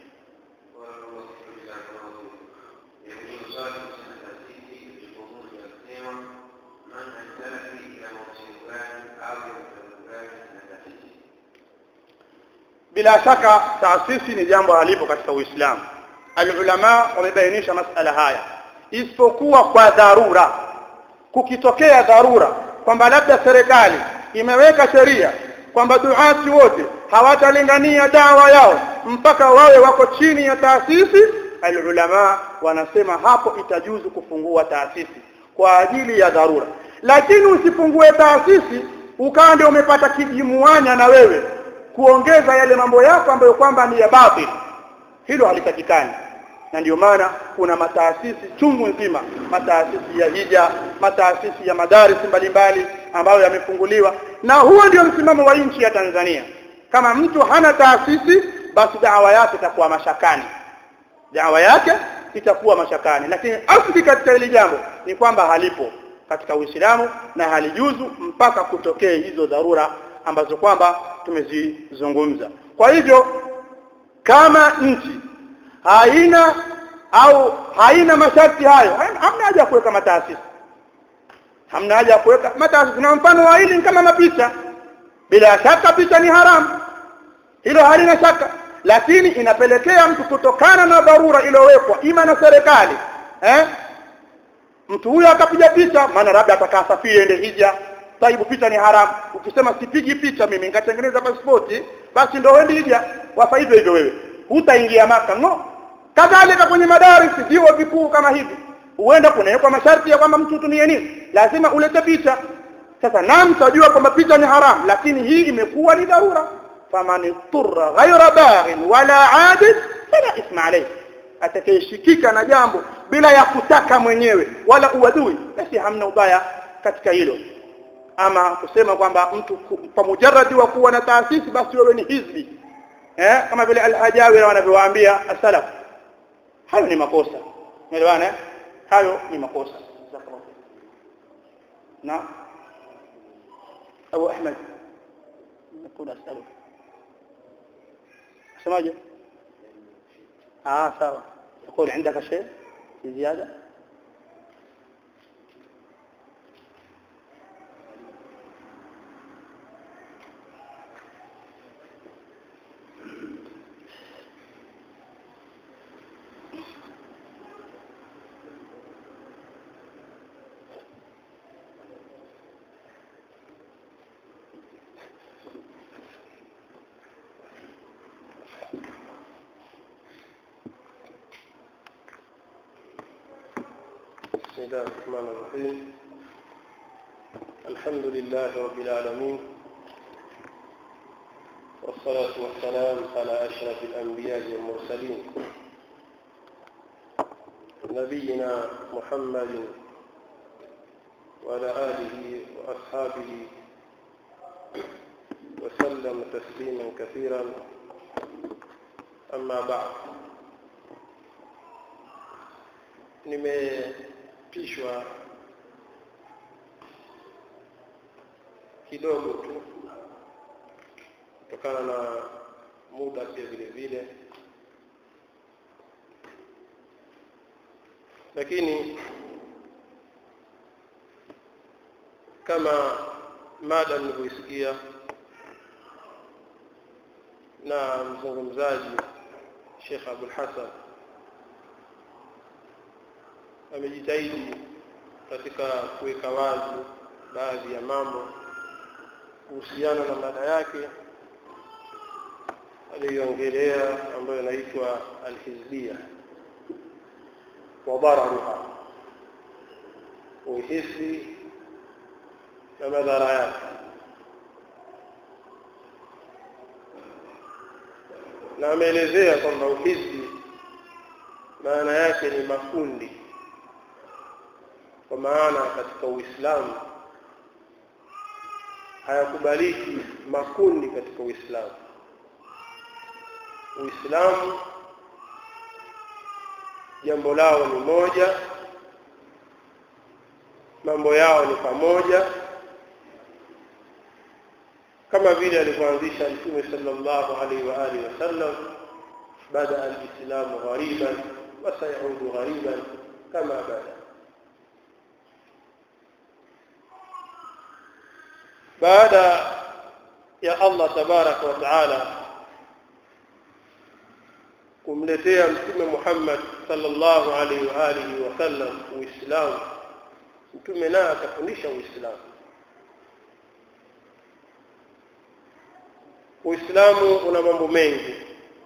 Speaker 1: bila shaka taasisi ni jambo halipo katika Uislamu alulama wamebainisha masala haya isipokuwa kwa dharura kukitokea dharura kwamba labda serikali imeweka sheria kwamba duati wote hawatalingania dawa yao mpaka wawe wako chini ya taasisi alulama wanasema hapo itajuzu kufungua taasisi kwa ajili ya dharura lakini usifungue taasisi ukawa ndio umepata kijimuanya na wewe kuongeza yale mambo yako ambayo kwamba ni ya batil hilo halitakikani na ndio maana kuna mataasisi chungu nzima mataasisi ya hija mataasisi ya madaris mbalimbali ambayo yamefunguliwa na huo ndio msimamo wa nchi ya Tanzania kama mtu hana taasisi basi dawa yake itakuwa mashakani dawa yake itakuwa mashakani lakini asli katika hili jambo ni kwamba halipo katika Uislamu na halijuzu mpaka kutokee hizo dharura ambazo kwamba tumezizungumza kwa hivyo kama nchi haina au haina masharti hayo hamna haja ya kuweka mataasisi hamna haja ya kuweka mataasisi na mfano wa hili kama mapicha bila shaka picha ni haramu hilo halina shaka lakini inapelekea mtu kutokana na dharura iliyowekwa ima na serikali eh mtu huyo akapiga picha maana labda atakasafiri ende hija taibu picha ni haramu ukisema sipigi picha mimi nikatengeneza pasipoti basi ndio wendi hija wafa hivyo hivyo wewe hutaingia maka no kadhalika kwenye madarisi vyuo vikuu kama hivi huenda kunawekwa masharti ya kwamba mtu utumie nini lazima ulete picha sasa naam tajua kwamba picha ni haramu lakini hii imekuwa ni dharura faman turra ghayra baghin wala adid fala isma alayhi atakayeshikika na jambo bila ya kutaka mwenyewe wala uadui basi hamna ubaya katika hilo ama kusema kwamba mtu kwa mujarradi wa kuwa na taasisi basi wewe ni hizbi eh kama vile al-hajawi wanavyowaambia as-salaf hayo ni makosa umeelewana hayo ni makosa na Abu Ahmed نقول أسألك سماجه آه سوا يقول عندك شيء في زيادة
Speaker 3: بسم الله الرحمن الرحيم الحمد لله رب العالمين والصلاة والسلام على أشرف الأنبياء والمرسلين نبينا محمد وعلى آله وأصحابه وسلم تسليما كثيرا أما بعد nimepishwa kidogo tu kutokana na muda pia vile vile lakini kama mada nilivyoisikia na mzungumzaji Sheikh Abul Hasan amejitahidi katika kuweka wazi baadhi ya mambo kuhusiana na mada yake aliyoongelea ambayo inaitwa alhizbia wa dararuha uhisi na madhara yake na ameelezea kwamba uhisi maana yake ni makundi kwa maana katika uislamu hayakubaliki makundi katika uislamu uislamu jambo lao ni moja mambo yao ni pamoja kama vile alivyoanzisha mtume sallallahu alaihi wa alihi wasallam bada alislamu ghariban wa sayaudu ghariban kama bada baada ya Allah tabaraka wa taala kumletea mtume Muhammad sallallahu alaihi wa alihi wasallam uislamu mtume naye akafundisha uislamu uislamu una mambo mengi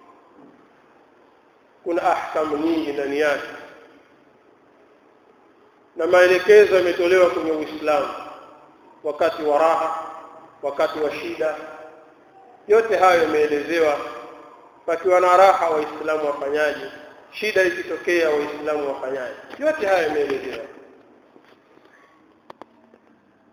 Speaker 3: kuna ahkamu nyingi ndani yake na maelekezo yametolewa kwenye uislamu wakati wa raha wakati wa shida yote hayo yameelezewa pakiwa na raha waislamu wafanyaji shida ikitokea waislamu wafanyaji yote hayo yameelezewa